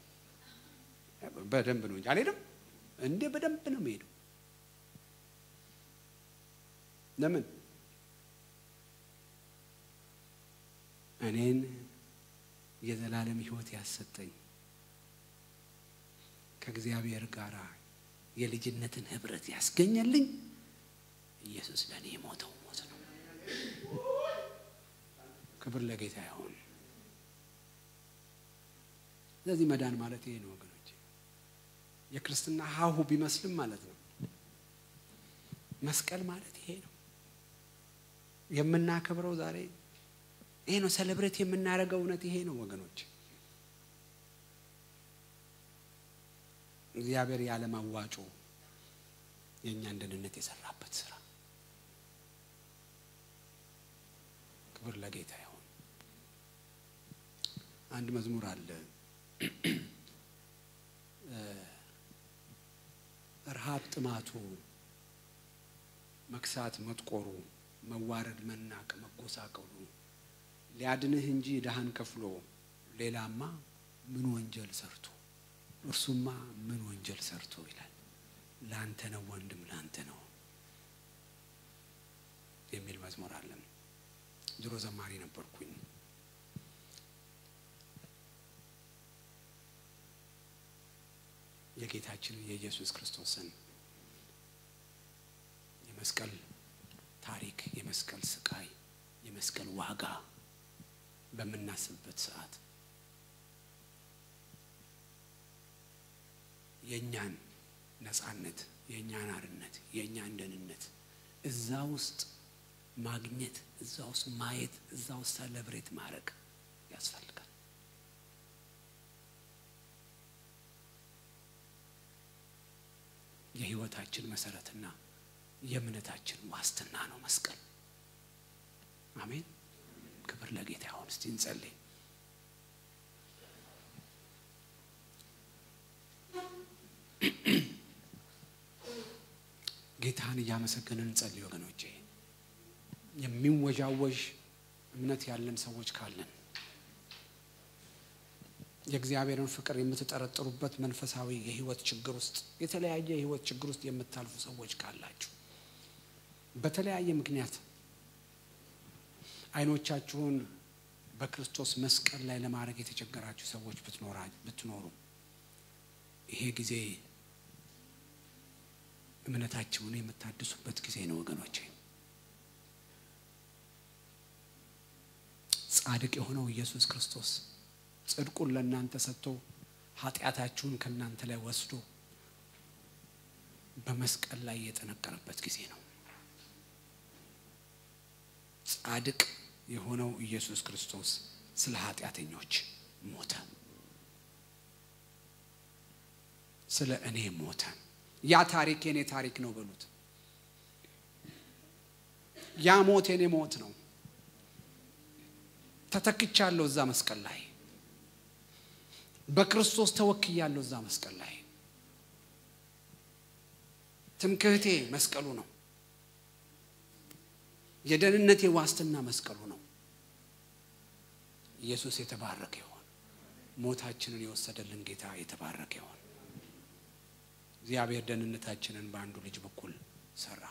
በደንብ ነው እንጂ አልሄድም እንዴ? በደንብ ነው የምሄደው። ለምን እኔን የዘላለም ሕይወት ያሰጠኝ ከእግዚአብሔር ጋር የልጅነትን ህብረት ያስገኘልኝ ኢየሱስ ለእኔ የሞተው ሞት ነው። ክብር ለጌታ ይሁን። ስለዚህ መዳን ማለት ይሄ ነው ወገኖች። የክርስትና ሀሁ ቢመስልም ማለት ነው። መስቀል ማለት ይሄ ነው። የምናከብረው ዛሬ ይሄ ነው። ሰለብሬት የምናደርገው እውነት ይሄ ነው ወገኖች። እግዚአብሔር ያለማዋጮ የእኛን ደህንነት የሰራበት ስራ። ክብር ለጌታ ይሁን። አንድ መዝሙር አለ ረሃብ ጥማቱ፣ መክሳት መጥቆሩ፣ መዋረድ መናቅ መጎሳቀሉ ሊያድንህ እንጂ ድሃን ከፍሎ ሌላማ ምን ወንጀል ሰርቶ እርሱማ ምን ወንጀል ሰርቶ ይላል። ላንተ ነው ወንድም ላንተ ነው የሚል መዝሙር አለን። ድሮ ዘማሪ ነበርኩኝ። የጌታችንን የኢየሱስ ክርስቶስን የመስቀል ታሪክ፣ የመስቀል ስቃይ፣ የመስቀል ዋጋ በምናስብበት ሰዓት የእኛን ነፃነት፣ የእኛን አርነት፣ የእኛን ደህንነት እዛ ውስጥ ማግኘት፣ እዛ ውስጥ ማየት፣ እዛ ውስጥ ሰለብሬት ማድረግ ያስፈልጋል። የህይወታችን መሰረትና የእምነታችን ዋስትና ነው መስቀል። አሜን። ክብር ለጌታ ይሁን። እስቲ እንጸልይ። ጌታን እያመሰገንን እንጸልይ ወገኖቼ። የሚወዣወዥ እምነት ያለን ሰዎች ካለን የእግዚአብሔርን ፍቅር የምትጠረጥሩበት መንፈሳዊ የህይወት ችግር ውስጥ የተለያየ የህይወት ችግር ውስጥ የምታልፉ ሰዎች ካላችሁ በተለያየ ምክንያት አይኖቻችሁን በክርስቶስ መስቀል ላይ ለማድረግ የተቸገራችሁ ሰዎች ብትኖሩ ይሄ ጊዜ እምነታችሁን የምታድሱበት ጊዜ ነው ወገኖቼ። ጻድቅ የሆነው ኢየሱስ ክርስቶስ ጽድቁን ለእናንተ ሰጥቶ ኃጢአታችሁን ከእናንተ ላይ ወስዶ በመስቀል ላይ የጠነቀረበት ጊዜ ነው። ጻድቅ የሆነው ኢየሱስ ክርስቶስ ስለ ኃጢአተኞች ሞተ፣ ስለ እኔ ሞተ። ያ ታሪክ የኔ ታሪክ ነው በሉት። ያ ሞት የኔ ሞት ነው። ተተክቻለሁ እዛ መስቀል ላይ በክርስቶስ ተወክያለሁ እዛ መስቀል ላይ ትምክህቴ መስቀሉ ነው የደህንነቴ ዋስትና መስቀሉ ነው ኢየሱስ የተባረከ ይሆን ሞታችንን የወሰደልን ጌታ የተባረከ ይሆን እግዚአብሔር ደህንነታችንን በአንዱ ልጅ በኩል ሰራ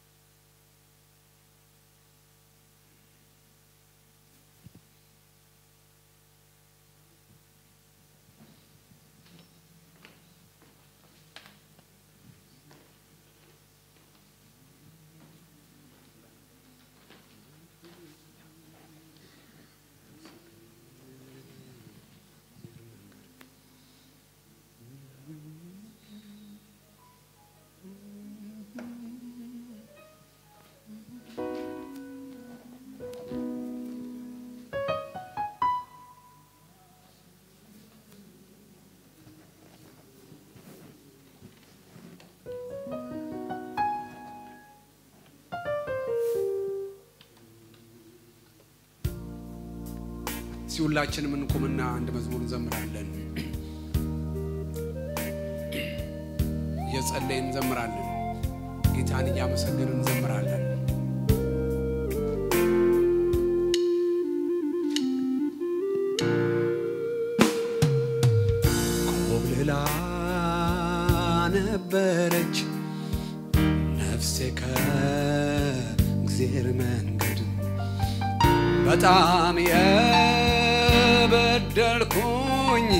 እስቲ ሁላችንም እንቁምና አንድ መዝሙር እንዘምራለን እየጸለይን እንዘምራለን ጌታን እያመሰገንን እንዘምራለን ኮብልላ ነበረች ነፍሴ ከእግዜር መንገድ በጣም የበደልኩኝ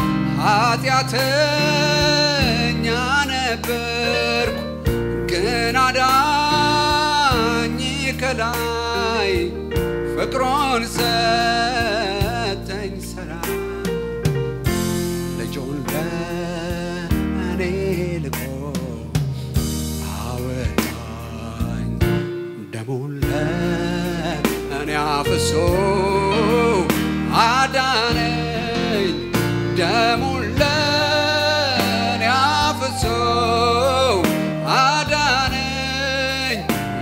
ኃጢአተኛ ነበርኩ፣ ግን አዳኝ ከላይ ፍቅሮን ሰጠኝ ሰላም ልጁን ለእኔ ልኮ አወጣኝ ደሙን ለእኔ አፍሶ አዳነኝ ደሙን ለእኔ አፍሶ አዳነኝ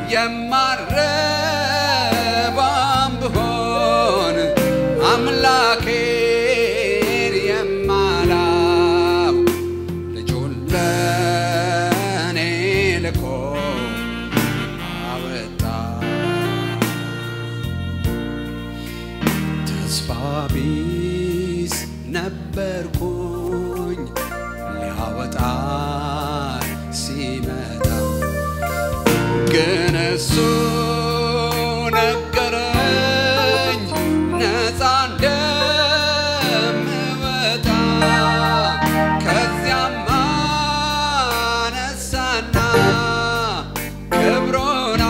የማረባም ብሆን አምላኬን የማላው ልጁን ለእኔ ልኮ አወጣ ተስፋ ቢስ ነበርኩኝ ሊያወጣ ሲመጣ ግን እሱ ነገረኝ ነፃ እንደምወጣ ከዚያም አነሳና ክብሩን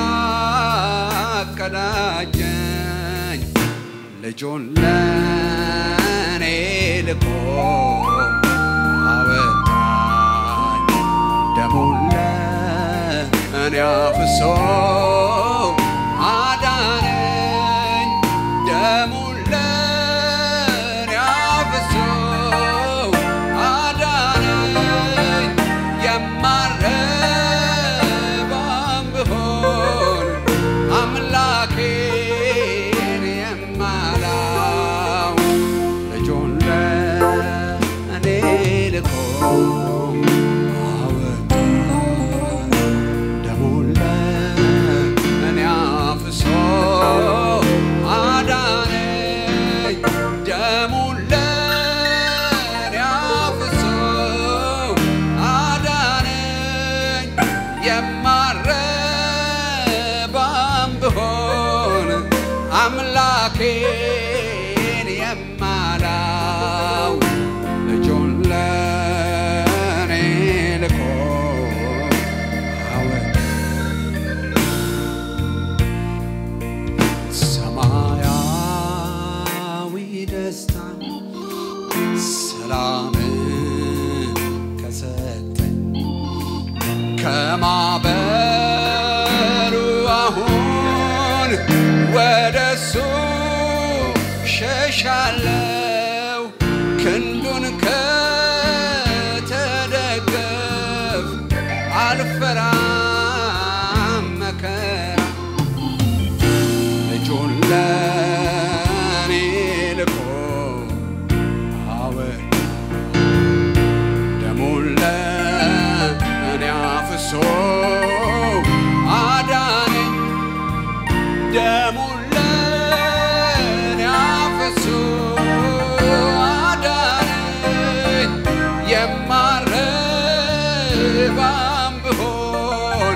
አቀዳጀኝ ልጁን ለእኔ ልኮ አወጣኝ ደሙን ለእኔ አፍሶ አዳነኝ ደሙን ለእኔ አፍሶ አዳነኝ የማረባም ብሆን አምላኬን የማላው ልጁን ለእኔ ልኮ አወጣኝ ደሙን ለእኔ አፍሶ አዳነኝ ደሙን ለእኔ አፍሶ አዳነኝ የማረባም ብሆን አምላኬን የማላው ልጁን ለእኔ ልኮ አወጣኝ ሰማያዊ ደስታ ሰላም ከሰጠኝ ከማበሩ አሁን ወደሱ ሸሻለው ክንዱን ከተደገፍ አልፈራም መከራ ልጁን ለእኔ ደሙን ለኔ አፍሶ አዳነኝ የማረባም ብሆን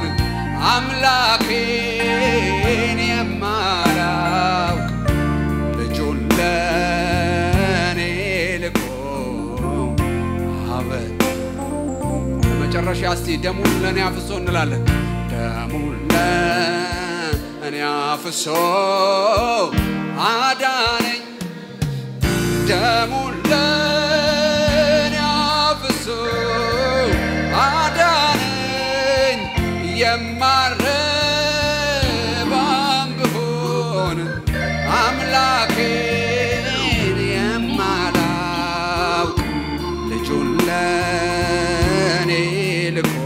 አምላኬን የማላውቅ ልጁን ለኔ ልኮ አበት በመጨረሻ እስቲ ደሙን ለእኔ አፍሶ እንላለን። ደሙን ለእኔ አፍሶ አዳነኝ ደሙን ለእኔ አፍሶ አዳነኝ የማረባም ብሆን አምላኬን የማላውቅ ልጁን ለእኔ ልኮ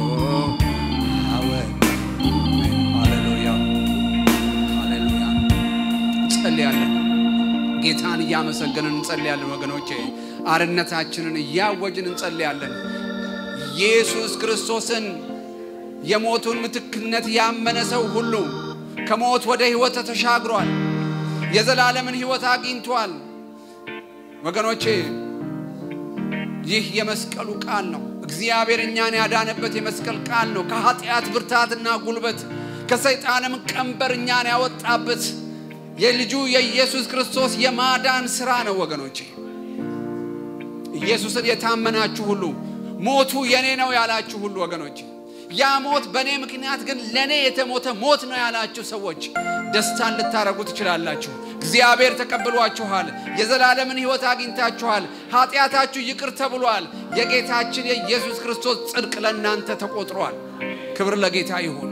አወጣ። ሃሌሉያ ሃሌሉያ። እንጸልያለን። ጌታን እያመሰገንን እንጸልያለን። ወገኖቼ አርነታችንን እያወጅን እንጸልያለን። ኢየሱስ ክርስቶስን የሞቱን ምትክነት ያመነ ሰው ሁሉ ከሞት ወደ ሕይወት ተሻግሯል። የዘላለምን ሕይወት አግኝቷል። ወገኖቼ ይህ የመስቀሉ ቃል ነው። እግዚአብሔር እኛን ያዳነበት የመስቀል ቃል ነው። ከኃጢአት ብርታትና ጉልበት ከሰይጣንም ቀንበር እኛን ያወጣበት የልጁ የኢየሱስ ክርስቶስ የማዳን ሥራ ነው። ወገኖቼ ኢየሱስን የታመናችሁ ሁሉ ሞቱ የኔ ነው ያላችሁ ሁሉ ወገኖቼ ያ ሞት በእኔ ምክንያት ግን ለእኔ የተሞተ ሞት ነው ያላችሁ ሰዎች ደስታን ልታረጉ ትችላላችሁ። እግዚአብሔር ተቀብሏችኋል። የዘላለምን ሕይወት አግኝታችኋል። ኃጢአታችሁ ይቅር ተብሏል። የጌታችን የኢየሱስ ክርስቶስ ጽድቅ ለእናንተ ተቆጥሯል። ክብር ለጌታ ይሁን።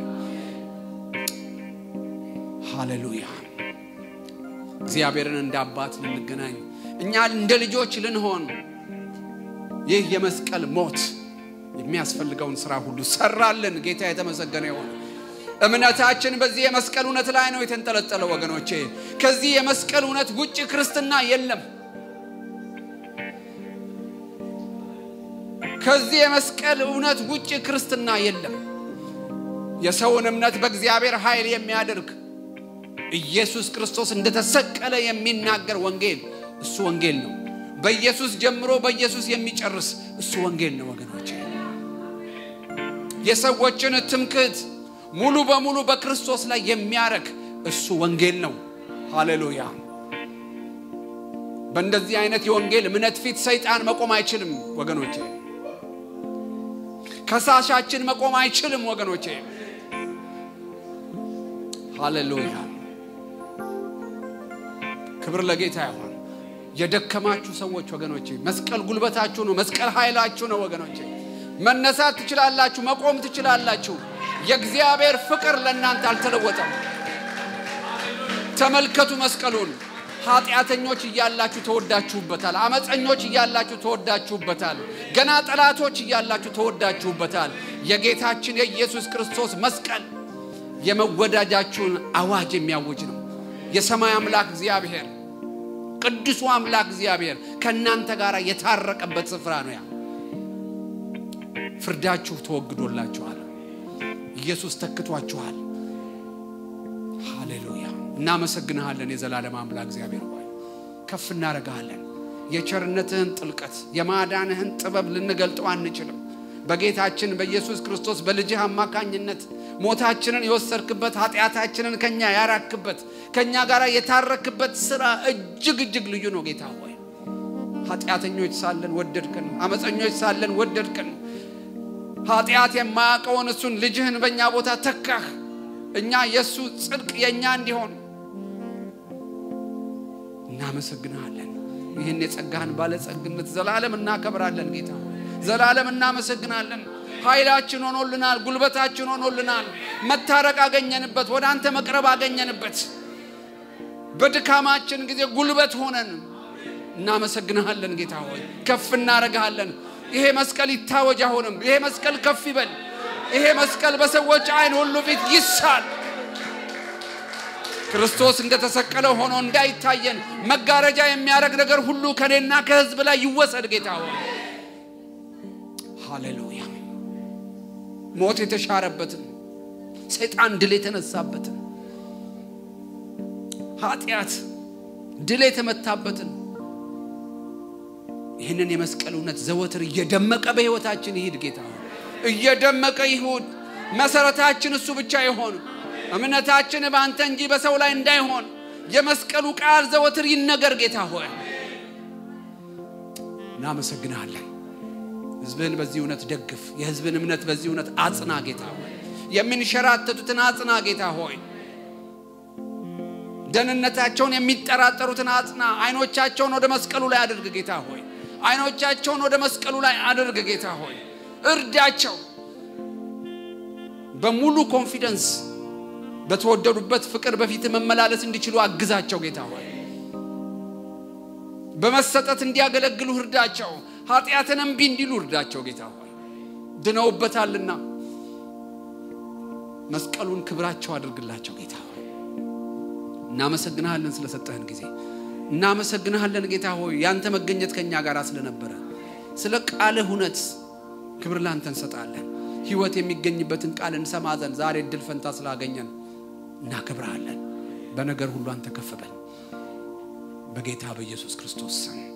ሃሌሉያ። እግዚአብሔርን እንደ አባት ልንገናኝ፣ እኛ እንደ ልጆች ልንሆን ይህ የመስቀል ሞት የሚያስፈልገውን ስራ ሁሉ ሰራልን። ጌታ የተመሰገነ ይሁን። እምነታችን በዚህ የመስቀል እውነት ላይ ነው የተንጠለጠለው። ወገኖቼ ከዚህ የመስቀል እውነት ውጭ ክርስትና የለም። ከዚህ የመስቀል እውነት ውጭ ክርስትና የለም። የሰውን እምነት በእግዚአብሔር ኃይል የሚያደርግ ኢየሱስ ክርስቶስ እንደተሰቀለ የሚናገር ወንጌል እሱ ወንጌል ነው። በኢየሱስ ጀምሮ በኢየሱስ የሚጨርስ እሱ ወንጌል ነው ወገኖቼ። የሰዎችን ትምክህት ሙሉ በሙሉ በክርስቶስ ላይ የሚያረግ እሱ ወንጌል ነው። ሃሌሉያ። በእንደዚህ አይነት የወንጌል እምነት ፊት ሰይጣን መቆም አይችልም ወገኖቼ። ከሳሻችን መቆም አይችልም ወገኖቼ። ሃሌሉያ። ክብር ለጌታ ይሁን። የደከማችሁ ሰዎች ወገኖቼ፣ መስቀል ጉልበታችሁ ነው። መስቀል ኃይላችሁ ነው ወገኖቼ። መነሳት ትችላላችሁ፣ መቆም ትችላላችሁ። የእግዚአብሔር ፍቅር ለእናንተ አልተለወጠም። ተመልከቱ መስቀሉን። ኃጢአተኞች እያላችሁ ተወዳችሁበታል። አመፀኞች እያላችሁ ተወዳችሁበታል። ገና ጠላቶች እያላችሁ ተወዳችሁበታል። የጌታችን የኢየሱስ ክርስቶስ መስቀል የመወዳጃችሁን አዋጅ የሚያውጅ ነው። የሰማይ አምላክ እግዚአብሔር ቅዱሱ አምላክ እግዚአብሔር ከእናንተ ጋር የታረቀበት ስፍራ ነው ያ ፍርዳችሁ ተወግዶላችኋል። ኢየሱስ ተክቷችኋል። ሃሌሉያ። እናመሰግንሃለን የዘላለም አምላክ እግዚአብሔር ሆይ ከፍ እናደርግሃለን። የቸርነትህን ጥልቀት የማዳንህን ጥበብ ልንገልጠው አንችልም። በጌታችን በኢየሱስ ክርስቶስ በልጅህ አማካኝነት ሞታችንን የወሰድክበት ኃጢአታችንን ከኛ ያራክበት ከኛ ጋር የታረክበት ስራ እጅግ እጅግ ልዩ ነው። ጌታ ሆይ ኃጢአተኞች ሳለን ወደድክን፣ አመፀኞች ሳለን ወደድክን። ኃጢአት የማያውቀውን እሱን ልጅህን በእኛ ቦታ ተካህ። እኛ የእሱ ጽድቅ የእኛ እንዲሆን እናመሰግንሃለን። ይህን የጸጋህን ባለጸግነት ዘላለም እናከብራለን። ጌታ ዘላለም እናመሰግናለን። ኃይላችን ሆኖልናል፣ ጉልበታችን ሆኖልናል። መታረቅ አገኘንበት፣ ወደ አንተ መቅረብ አገኘንበት። በድካማችን ጊዜ ጉልበት ሆነን እናመሰግንሃለን። ጌታ ሆይ ከፍ እናደርግሃለን። ይሄ መስቀል ይታወጅ፣ አሁንም ይሄ መስቀል ከፍ ይበል። ይሄ መስቀል በሰዎች አይን ሁሉ ፊት ይሳል። ክርስቶስ እንደተሰቀለ ሆኖ እንዳይታየን መጋረጃ የሚያደርግ ነገር ሁሉ ከኔና ከሕዝብ ላይ ይወሰድ። ጌታ ሆይ ሃሌሉያ። ሞት የተሻረበትን ሰይጣን ድል የተነሳበትን ኃጢአት ድል የተመታበትን ይህንን የመስቀል እውነት ዘወትር እየደመቀ በሕይወታችን ይሂድ። ጌታ ሆይ እየደመቀ ይሁን። መሰረታችን እሱ ብቻ ይሆን። እምነታችን በአንተ እንጂ በሰው ላይ እንዳይሆን የመስቀሉ ቃል ዘወትር ይነገር። ጌታ ሆይ እናመሰግናለን። ሕዝብህን በዚህ እውነት ደግፍ። የሕዝብን እምነት በዚህ እውነት አጽና። ጌታ ሆይ የሚንሸራተቱትን አጽና። ጌታ ሆይ ደህንነታቸውን የሚጠራጠሩትን አጽና። አይኖቻቸውን ወደ መስቀሉ ላይ አድርግ ጌታ ሆይ አይኖቻቸውን ወደ መስቀሉ ላይ አድርግ ጌታ ሆይ እርዳቸው። በሙሉ ኮንፊደንስ በተወደዱበት ፍቅር በፊት መመላለስ እንዲችሉ አግዛቸው ጌታ ሆይ በመሰጠት እንዲያገለግሉ እርዳቸው። ኃጢአትን እምቢ እንዲሉ እርዳቸው ጌታ ሆይ ድነውበታልና መስቀሉን ክብራቸው አድርግላቸው ጌታ ሆይ እናመሰግንሃለን ስለሰጠህን ጊዜ እናመሰግንሃለን ጌታ ሆይ ያንተ መገኘት ከእኛ ጋር ስለነበረ ስለ ቃልህ እውነት ክብር ላንተ እንሰጣለን። ሕይወት የሚገኝበትን ቃል እንሰማ ዘንድ ዛሬ እድል ፈንታ ስላገኘን እናከብረሃለን። በነገር ሁሉ አንተ ከፍ በል። በጌታ በኢየሱስ ክርስቶስ ስም